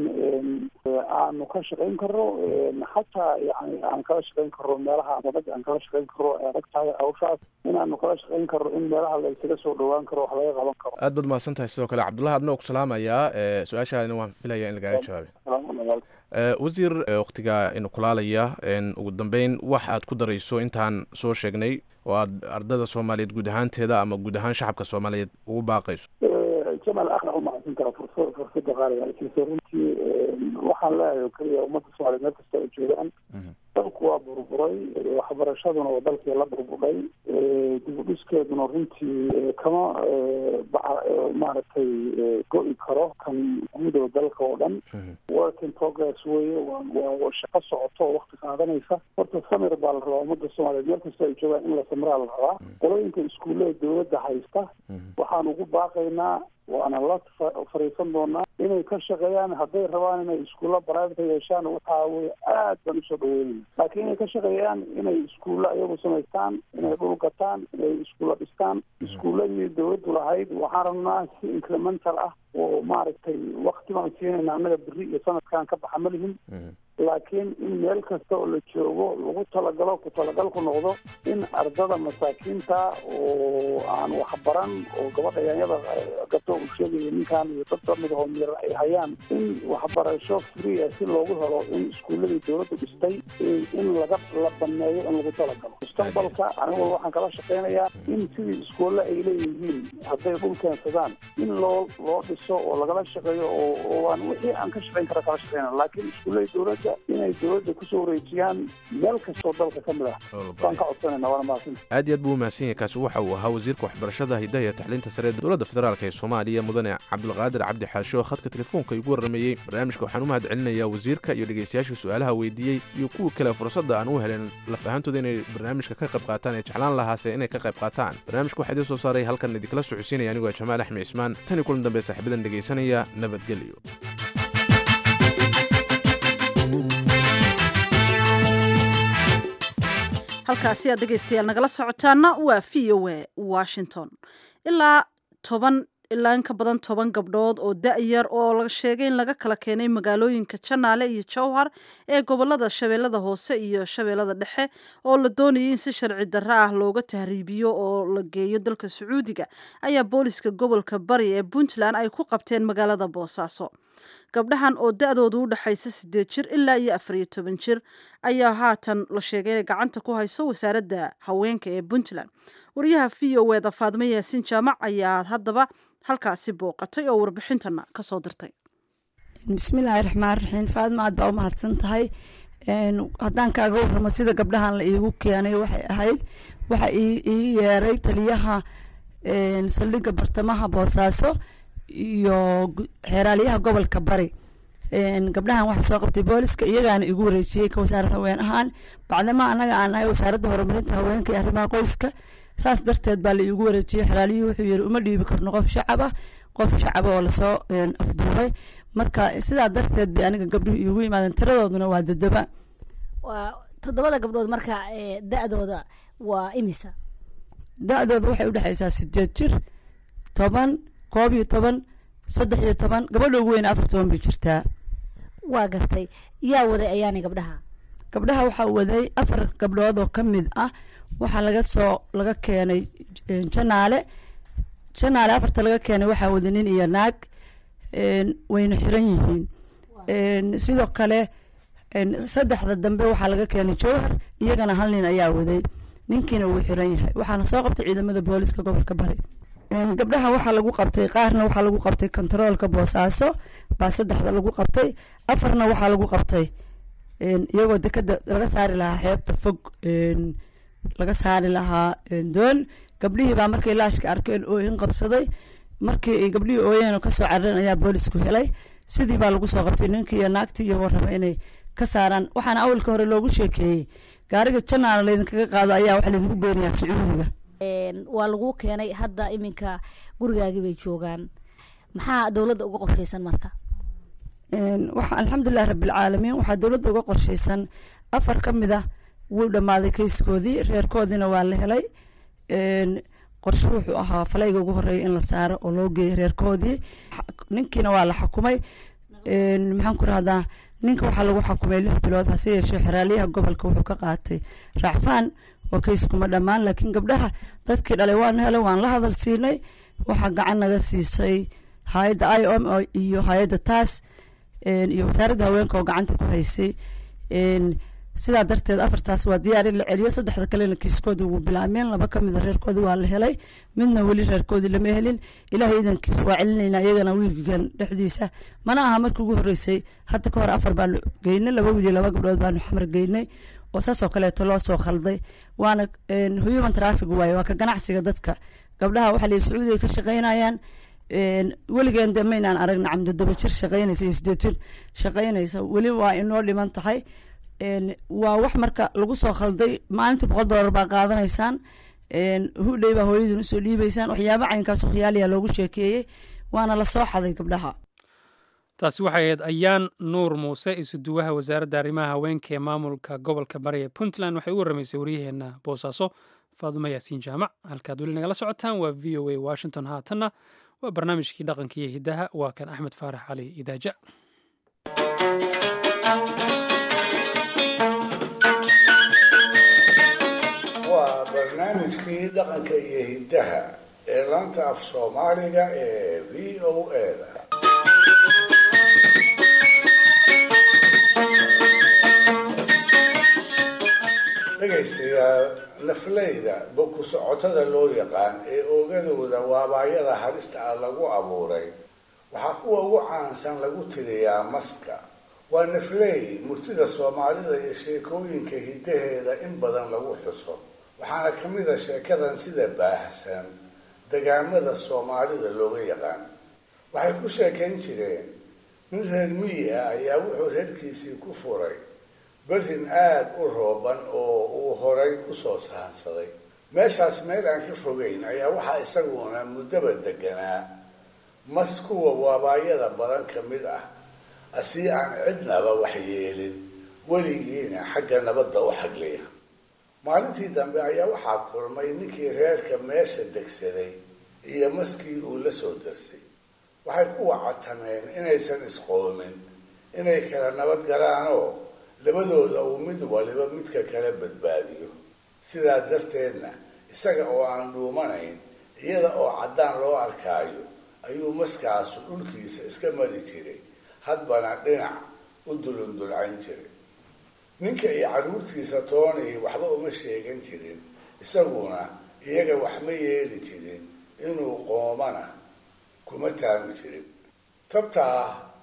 in aanu ka shaqayn karo xataa yani aan kala shaqayn karo meelaha adag aan kala shaqayn karo ay adag tahay hawshaas inaanu kala shaqayn karo in meelaha la isaga soo dhawaan karo wax laga qaban karo aad baad mahadsan tahay sidoo kale cabdullahi adna ku salaamayaa su-aashaadina waan filaya in lagaaga jawaabay wasiir waktiga inu kulaalaya ugu dambeyn wax aad ku darayso intaan soo sheegnay oo aad ardada soomaaliyeed guud ahaanteeda ama guud ahaan shacabka soomaaliyeed ugu baaqayso jamal aadna u mahadsan kara fursa fursada qaaliga laakiinse runtii waxaan leeyahay oo keliya ummadda soomaaliyeed meel kasta ay joogaan dalku waa burburay waxbarashaduna waa dalkii la burburay dib u dhiskeeduna runtii kama maaragtay go-i karo kan guudow dalka oo dhan work in progress weye waa shaqo socoto oo wakti qaadanaysa horta samir baa la rabaa ummadda soomaaliyeed meel kasta ay joogaan in la samiraa la rabaa qolooyinka iskuullada dowladda haysta waxaan ugu baaqaynaa waana la fariisan doonaa inay ka shaqeeyaan hadday rabaan inay iskuulla private yeeshaan waxaa weye aad baan usoo dhaweynayna laakiin inay ka shaqeeyaan inay iskuulla iyagu samaystaan inay dhul gataan inay iskuulla dhistaan iskuulladii dowladdu lahayd waxaan rabnaa si incremental ah oo maaragtay wakti baan siinayna annaga beri iyo sanadkan ka baxa ma lihin laakiin in meel kasta oo la joogo lagu talagalo ku talagalku noqdo in ardada masaakiinta oo aan waxbaran oo gabadha yaanyada gato uu sheegayo ninkan iyo dad lamid oo mir ay hayaan in waxbarasho free si loogu helo in iskuulladii dowladdu dhistay in laga la baneeyo in lagu talagalo mustaqbalka anigu waxaan kala shaqeynayaa in sidii iskuulle ay leeyihiin hadday dhul keensadaan in loo loo dhiso oo lagala shaqeeyo oo oo aan wixii aan ka shaqeyn kara kala shaqeyna laakiin iskuullada dowladda inay dowladda kusoo wareejiyaan meel kastoo dalka ka mid ah waan ka codsanayna waana mahadsan aad iyo aad buu umahadsan yahay kaasi waxa uu ahaa wasiirka waxbarashada hidaha iyo tacliinta sare ee dowladda federaalk ee soomaaliya mudane cabdulqaadir cabdi xaashi oo khadka telefoonka igu warrameeyey barnaamijka waxaan u mahad celinayaa wasiirka iyo dhegaystayaasha su-aalaha weydiiyey iyo kuwa kale fursadda aan u helen laf ahaantooda inay barnaamijka ka qayb qaataan ee jeclaan lahaase inay ka qayb qaataan barnaamijka waxaa idiin soo saaray halkan idinkala socodsiinaya anigoo jamaal axmed cismaan tan iyo kulan dambe saaxiibadan dhegaysanaya nabadgelyo halkaasi aad dhegaystayaal nagala socotaana waa v o a washington ilaa toban ilaa in ka badan toban gabdhood oo da-yar oo la sheegay in laga kala keenay magaalooyinka janaale iyo jowhar ee gobolada shabeellada hoose iyo shabeellada dhexe oo la doonayay in si sharci darro ah looga tahriibiyo oo la geeyo dalka sacuudiga ayaa booliska gobolka bari ee puntland ay ku qabteen magaalada boosaaso gabdhahan oo da-doodu u dhexaysa sideed jir ilaa iyo afariyo toban jir ayaa haatan la sheegay inay gacanta ku hayso wasaaradda haweenka ee puntland wariyaha v o eda faadmo yaasiin jaamac ayaa haddaba halkaasi booqatay oo warbixintana kasoo dirtay bismillaahi raxmaan raxiim faadma aad baa u mahadsan tahay haddaan kaaga warramo sida gabdhahan la iigu keenay waxay ahayd waxa ii yeeray taliyaha saldhigga bartamaha boosaaso iyo xeeraalyaha gobolka bari gabdhahan waxaa soo qabtay booliska iyagaana igu wareejiyey ka wasaarad haween ahaan bacdama annaga aan nahay wasaaradda horumarinta haweenka iyo arrimaha qoyska saas darteed baa la iigu wareejiyey xeraalyuhu wuxuu yiri uma dhiibi karno qof shacab ah qof shacaba oo lasoo afduubay marka sidaa darteed bay aniga gabdhuhu iigu yimaadeen tiradooduna waa dadaba waa toddobada gabdhood marka da-dooda waa imisa da-dooda waxay udhexaysaa sideed jir toban koob iyo toban saddex iyo toban gabadha ugu weyn afar toban bay jirtaa waa gartay yaa waday ayaanay gabdhaha gabdhaha waxaa waday afar gabdhood oo ka mid ah waxaa laga soo laga keenay janaale janaale afarta laga keenay waxaa waday nin iyo naag wayna xiran yihiin sidoo kale saddexda dambe waxaa laga keenay jowhar iyagana hal nin ayaa waday ninkiina wuu xiran yahay waxaana soo qabtay ciidamada booliska gobolka bari gabdhaha waxaa lagu qabtay qaarna waxaa lagu qabtay kontaroolka boosaaso baa saddexda lagu qabtay afarna waxaa lagu qabtay iyagoo dekada laga saari lahaa xeebta fog laga saari lahaa doon gabdhihii baa markay laashka arkeen ooyin qabsaday markii ay gabdhihii ooyeen oo kasoo carareen ayaa boolisku helay sidii baa lagu soo qabtay ninkii iyo naagtii iyo warraba inay ka saaraan waxaana awalka hore loogu sheekeeyey gaariga janaal laydinkaga qaado ayaa waxa laydinku beenayaa sacuudiga waa lagu keenay hadda iminka gurigaagii bay joogaan maxaa dowladda uga qorshaysan marka waxa alxamdulilah rabbilcaalamiin waxaa dowladda uga qorshaysan afar ka mid ah wuu dhammaaday kayskoodii reerkoodiina waa la helay qorshe wuxuu ahaa falayga ugu horeeya in la saaro oo loo geeyo reerkoodii ninkiina waa la xukumay maxaan ku rahdaa ninka waxaa lagu xukumay lix bilood hase yeeshee xeraalyaha gobolka wuxuu ka qaatay raacfaan oo kayskuma dhammaan laakiin gabdhaha dadkii dhalay waan helay waan la hadal siinay waxaa gacan naga siisay hay-adda i o m iyo hay-adda taas iyo wasaaradda haweenka oo gacanta ku haysay sidaa darteed afartaas waa diyaar in la celiyo saddexda kalena kiiskooda wuu bilaameen laba ka mida reerkoodii waa la helay midna weli reerkoodii lama helin ilaahay idankiis waa celinaynaa iyagana wiilgan dhexdiisa mana aha markii ugu horreysay hadda ka hor afar baanu geynay laba wiil iyo laba gabdhood baanu xamar geynay oo saasoo kaleeto loo soo khalday waana human traffic waaye waa ka ganacsiga dadka gabdhaha waxaa la sacuudiga ka shaqaynayaan weligeen de maynaan aragna camdodoba jir shaqaynaysa iyo sideed jir shaqaynaysa weli waa inoo dhiman tahay waa wax marka lagu soo khalday maalintii boqol doolar baa qaadanaysaan hudhey baa hooyadin usoo dhiibaysaan waxyaaba caynkaasoo khiyaaliya loogu sheekeeyey waana la soo xaday gabdhaha taasi waxay ahayd ayaan nuur muuse isuduwaha wasaaradda arrimaha haweenka ee maamulka gobolka bari ee puntland waxay u warramaysay waryaheena boosaaso faadumo yaasiin jaamac halkaad weli nagala socotaan waa v o a washington haatanna waa barnaamijkii dhaqanka iyo hiddaha waa kan axmed faarax cali idaaja waa barnaamijkii dhaqanka iyo hiddaha ee laanta af soomaaliga ee v o eda dhegaystayaal nafleyda boku socotada loo yaqaan ee oogadooda waabaayada halista ah lagu abuuray waxaa kuwa ugu caansan lagu tiriyaa maska waa nafley murtida soomaalida iyo sheekooyinka hiddaheeda in badan lagu xuso waxaana ka mid a sheekadan sida baahsan degaamada soomaalida looga yaqaan waxay ku sheekayn jireen nin reer miyi ah ayaa wuxuu reerkiisii ku furay berrin aada u rooban oo uu horay usoo sahansaday meeshaas meel aan ka fogeyn ayaa waxaa isaguna muddaba deganaa mas kuwa waabaayada badan ka mid ah asii aan cidnaba waxyeelin weligiina xagga nabadda u xagliya maalintii dambe ayaa waxaa kulmay ninkii reerka meesha degsaday iyo maskii uu la soo darsay waxay ku wacatameen inaysan isqoomin inay kala nabad galaanoo labadooda uu mid waliba midka kala badbaadiyo sidaa darteedna isaga oo aan dhuumanayn iyada oo caddaan loo arkaayo ayuu maskaasu dhulkiisa iska mari jiray hadbana dhinac u dulundulcayn jiray ninka iyo carruurtiisa toonii waxba uma sheegan jirin isaguna iyaga wax ma yeeli jirin inuu qoomana kuma taagi jirin tabtaa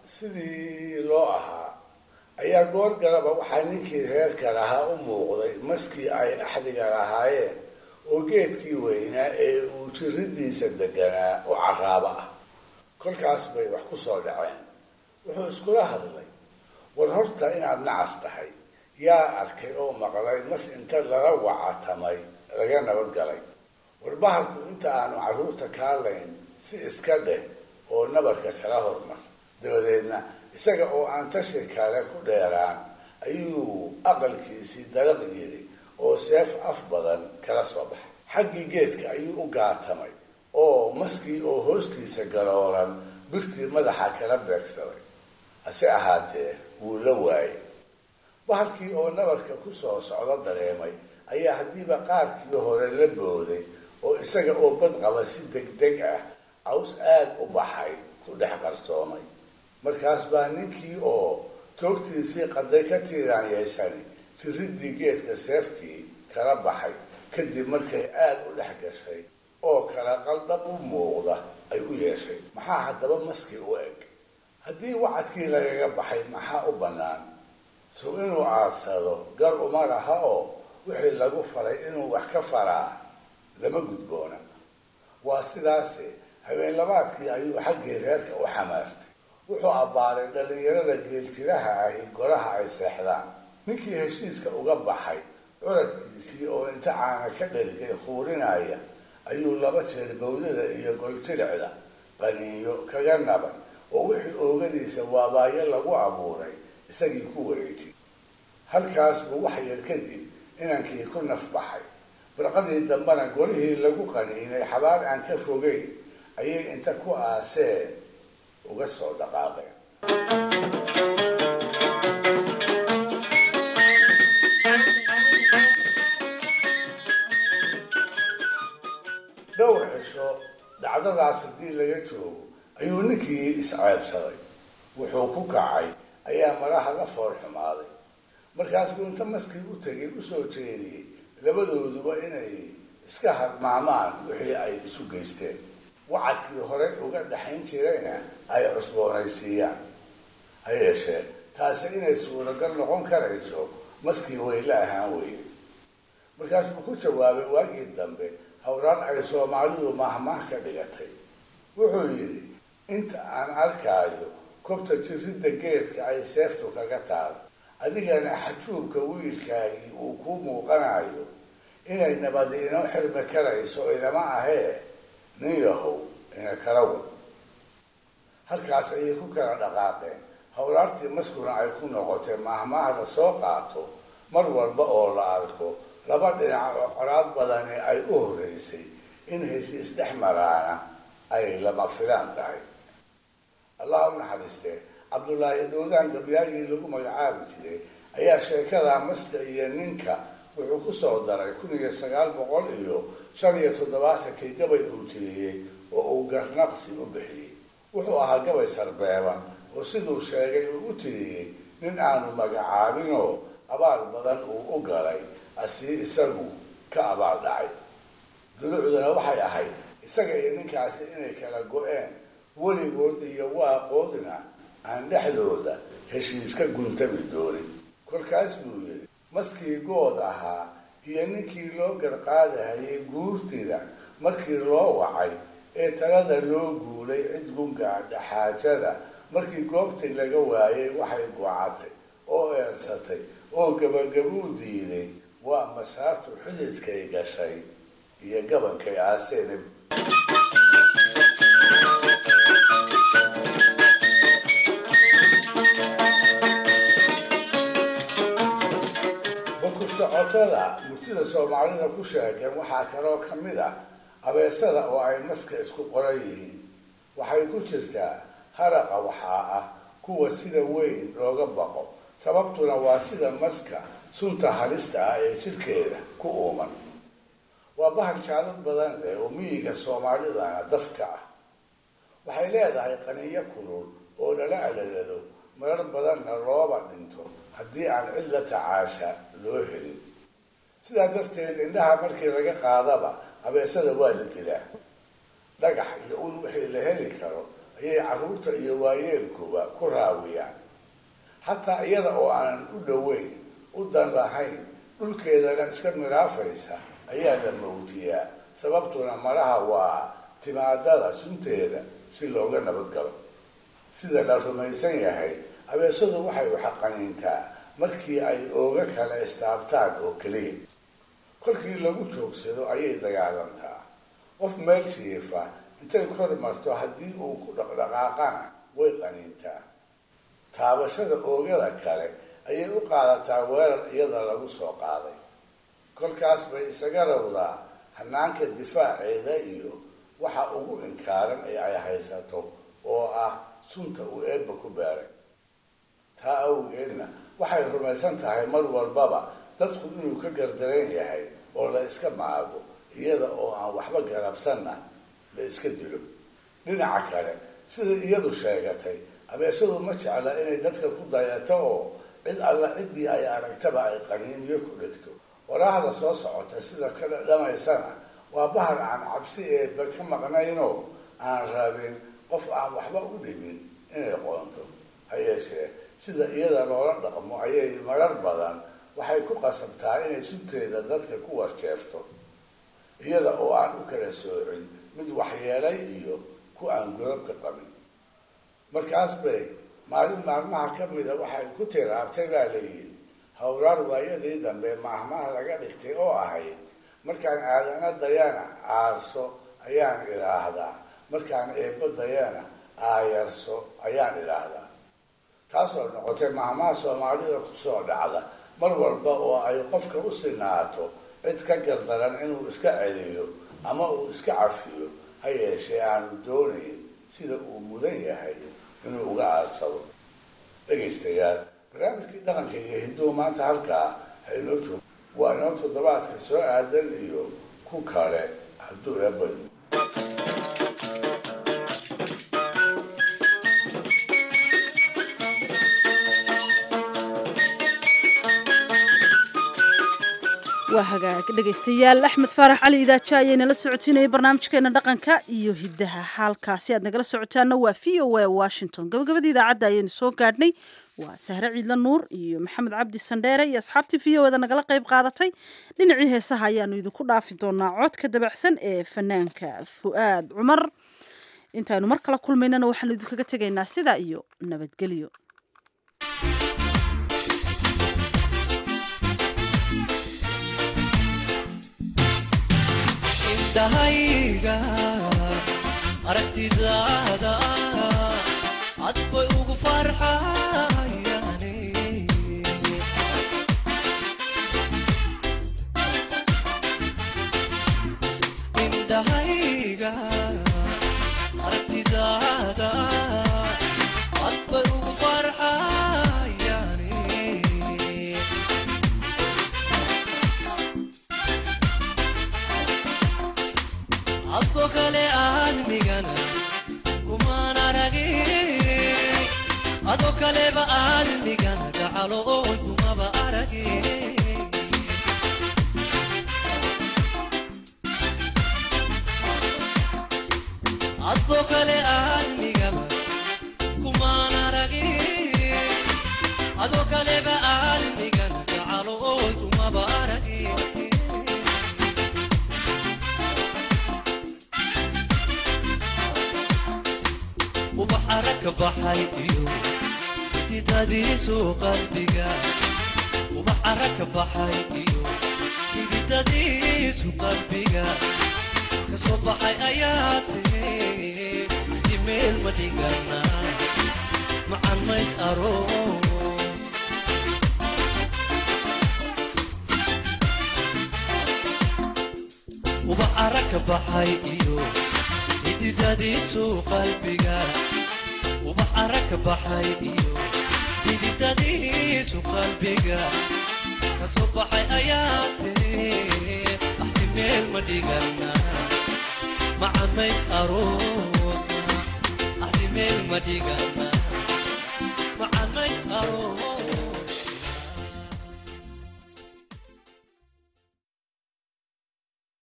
sidii loo ahaa ayaa goor galaba waxaa ninkii reerka lahaa u muuqday maskii ay axdiga lahaayeen oo geedkii weynaa ee uu jiridiisa deganaa oo caraabo ah kolkaas bay wax ku soo dhaceen wuxuu iskula hadlay war horta inaad nacas tahay yaa arkay oo maqlay mas inta lala wacatamay laga nabad galay war bahalku inta aanu carruurta kaalayn si iska dheh oo nabarka kala hormar dabadeedna isaga oo aan tashi kale ku dheeraan ayuu aqalkiisii dalaq yiri oo seef af badan kala soo baxay xaggii geedka ayuu u gaatamay oo maskii oo hoostiisa galoolan birtii madaxa kala beegsaday hase ahaatee wuu la waayay bahalkii oo nabarka ku soo socdo dareemay ayaa haddiiba qaarkii hore la booday oo isaga oo badqaba si degdeg ah caws aad u baxay ku dhex qarsoomay markaas baa ninkii oo toogtiisii qaday ka tiiraan yeeshani jiridii geedka seeftii kala baxay kadib markay aada u dhex gashay oo kala qaldhab u muuqda ay u yeeshay maxaa haddaba maskii u eg haddii wacadkii lagaga baxay maxaa u bannaan sow inuu aadsado gar uma laha oo wixii lagu faray inuu wax ka faraa lama gudboona waa sidaase habeen labaadkii ayuu xaggii reerka u xamaartay wuxuu abbaaray dhallinyarada geeljiraha ahi golaha ay seexdaan ninkii heshiiska uga baxay curadkiisii oo inta caana ka dhergay khuurinaya ayuu laba jeer bawdada iyo goljilicda qaniinyo kaga nabay oo wixii oogadiisa waabaayo lagu abuuray isagii ku wareejiyey halkaas buu wax yar kadib inankii ku naf baxay barqadii dambena golihii lagu qaniinay xabaal aan ka fogeyn ayay inta ku aaseen uga soo dhaqaaqeen dhowr cisho dhacdadaas haddii laga joogo ayuu ninkii isceebsaday wuxuu ku kacay ayaa maraha la fool xumaaday markaas buu inta maskii u tegay usoo jeediyey labadooduba inay iska hadmaamaan wixii ay isu geysteen wacadkii hore uga dhaxayn jirayna ay cusboonaysiiyaan ha yeeshee taasi inay suuragal noqon karayso maskii wayla ahaan weyne markaas buu ku jawaabay waagii dambe howraan ay soomaalidu mahmaah ka dhigatay wuxuu yidhi inta aan arkaayo kobta jiridda geedka ay seeftu kaga taal adigana xajuubka wiilkaagii uu kuu muuqanayo inay nabadi inoo xirmi karayso inama ahee nin yahow ina kala wad halkaas ayay ku kala dhaqaaqeen howlaartii maskuna ay ku noqotay mahmaah la soo qaato mar walba oo la arko laba dhinac oo coraad badani ay u horreysay in heshiis dhex maraana ay lama filaan tahay allah u naxariistee cabdullaahi dhowdaan gabyaagii lagu magacaabi jiray ayaa sheekada maska iyo ninka wuxuu ku soo daray kun iyo sagaal boqol iyo shan iyo toddobaatankii gabay uu tiriyey oo uu garnaqsi u bixiyey wuxuu ahaa gabay sarbeeban oo siduu sheegay uu u tiriyey nin aanu magacaabinoo abaal badan uu u galay asii isagu ka abaal dhacay dulucduna waxay ahayd isaga iyo ninkaasi inay kala go-een weligood iyo waaqoodna aan dhexdooda heshiis ka guntami doonin kolkaas buu yidhi maskii good ahaa iyo ninkii loo garqaadahayay guurtida markii loo wacay ee talada loo guulay cid gungaadha xaajada markii goobtii laga waayay waxay gocatay oo eersatay oo gabagabuu diiday waa masaartu xididkay gashay iyo gabankay aaseen boku socotada murtida soomaalida ku sheegan waxaa kaloo ka mid ah abeesada oo ay maska isku qoran yihiin waxay ku jirtaa haraqa waxaa ah kuwa sida weyn looga baqo sababtuna waa sida maska sunta halista ah ee jidhkeeda ku uuman waa bahal jaalad badan leh oo miyiga soomaalidana dafka ah waxay leedahay qaniyo kulul oo lala alalado marar badanna looba dhinto haddii aan cid la tacaasha loo helin sidaa darteed indhaha markii laga qaadaba abeesada waa la dilaa dhagax iyo ul wixii la heli karo ayay carruurta iyo waayeelkuba ku raawiyaan xataa iyada oo aanan u dhoweyn u dan lahayn dhulkeedana iska miraafaysa ayaa la mawtiyaa sababtuna malaha waa timaadada sunteeda si looga nabadgalo sida la rumaysan yahay abeesadu waxay uxaqaniintaa markii ay ooga kala istaabtaan oo keliya kolkii lagu joogsado ayay dagaalantaa qof meel jiifa intay kor marto haddii uu ku dhaqdhaqaaqana way qaniintaa taabashada oogada kale ayay u qaadataa weerar iyada lagu soo qaaday kolkaas bay isaga rawdaa hanaanka difaaceeda iyo waxa ugu inkaaran ee ay haysato oo ah sunta uu eebba ku beeray taa awgeedna waxay rumaysan tahay mar walbaba dadku inuu ka gardaran yahay oo la iska maago iyada oo aan waxba garabsanna la iska dilo dhinaca kale sida iyadu sheegatay abeesadu ma jecla inay dadka ku dayato oo cid alla ciddii ay aragtaba ay qaniiniyo ku dhigto waraahda soo socota sida kale dhamaysana waa bahar aan cabsi eeba ka maqnaynoo aan rabin qof aan waxba u dhibin inay qoonto ha yeeshee sida iyada loola dhaqmo ayay marar badan waxay ku qasabtaa inay sunteeda dadka ku warjeefto iyada oo aan u kala soocin mid waxyeelay iyo ku aan godobka qabin markaas bay maalin maalmaha ka mida waxay ku tiraabtay baa layidhi howraar waayadii dambe maahmaha laga dhigtay oo ahayd markaan aadana dayana aarso ayaan idhaahdaa markaan eebba dayana aayarso ayaan idhaahdaa taasoo noqotay maahmaha soomaalida kusoo dhacda mar walba oo ay qofka u sinaato cid ka gardaran inuu iska celiyo ama uu iska cafiyo ha yeeshee aanu doonayn sida uu mudan yahay inuu uga aarsado dhegaystayaal barnaamijkii dhaqanka iyo hidduu maanta halkaa ha inoo joogo waa inoo toddobaadka soo aadan iyo ku kale hadduu eebayo waa hagaag dhegaystayaal axmed faarax cali idaaja ayay nala socotiinayay barnaamijkeena dhaqanka iyo hiddaha halkaasi aad nagala socotaana waa v o a washington gabagabadii idaacadda ayaynu soo gaadhnay waa sahre ciidla nuur iyo maxamed cabdi sandheere iyo asxaabtii v o eda nagala qayb qaadatay dhinacii heesaha ayaanu idinku dhaafi doonaa codka dabacsan ee fanaanka fu'aad cumar intaaynu mar kala kulmaynana waxaanu idinkaga tegaynaa sidaa iyo nabadgelyo dahayga aragtidaada cad bay ugu farxayaane indhahayga aragtidaada cad bay ugu farxayaane adko kale aadmigana kumaan aragin ado kaleba aadmigana gacalo oon kumaba aragin adko kale aadmigaba kumaan aragin ado kaleba aadmigana gacalo oon kumaba aragin ubax aragka baxay iyo hididadiisu qalbiga ubax aragka baxay iyo hididadiisu qalbiga kasoo baxay ayaa tiri jimeel ma dhigana macan mays aroos ka baxay iyo xididadiisu qalbiga ubax ara ka baxay iyo xididadiisu qalbiga kasoo baxay ayaa tiri axdi meel ma dhigana macamays aroosna axdi meel ma dhigana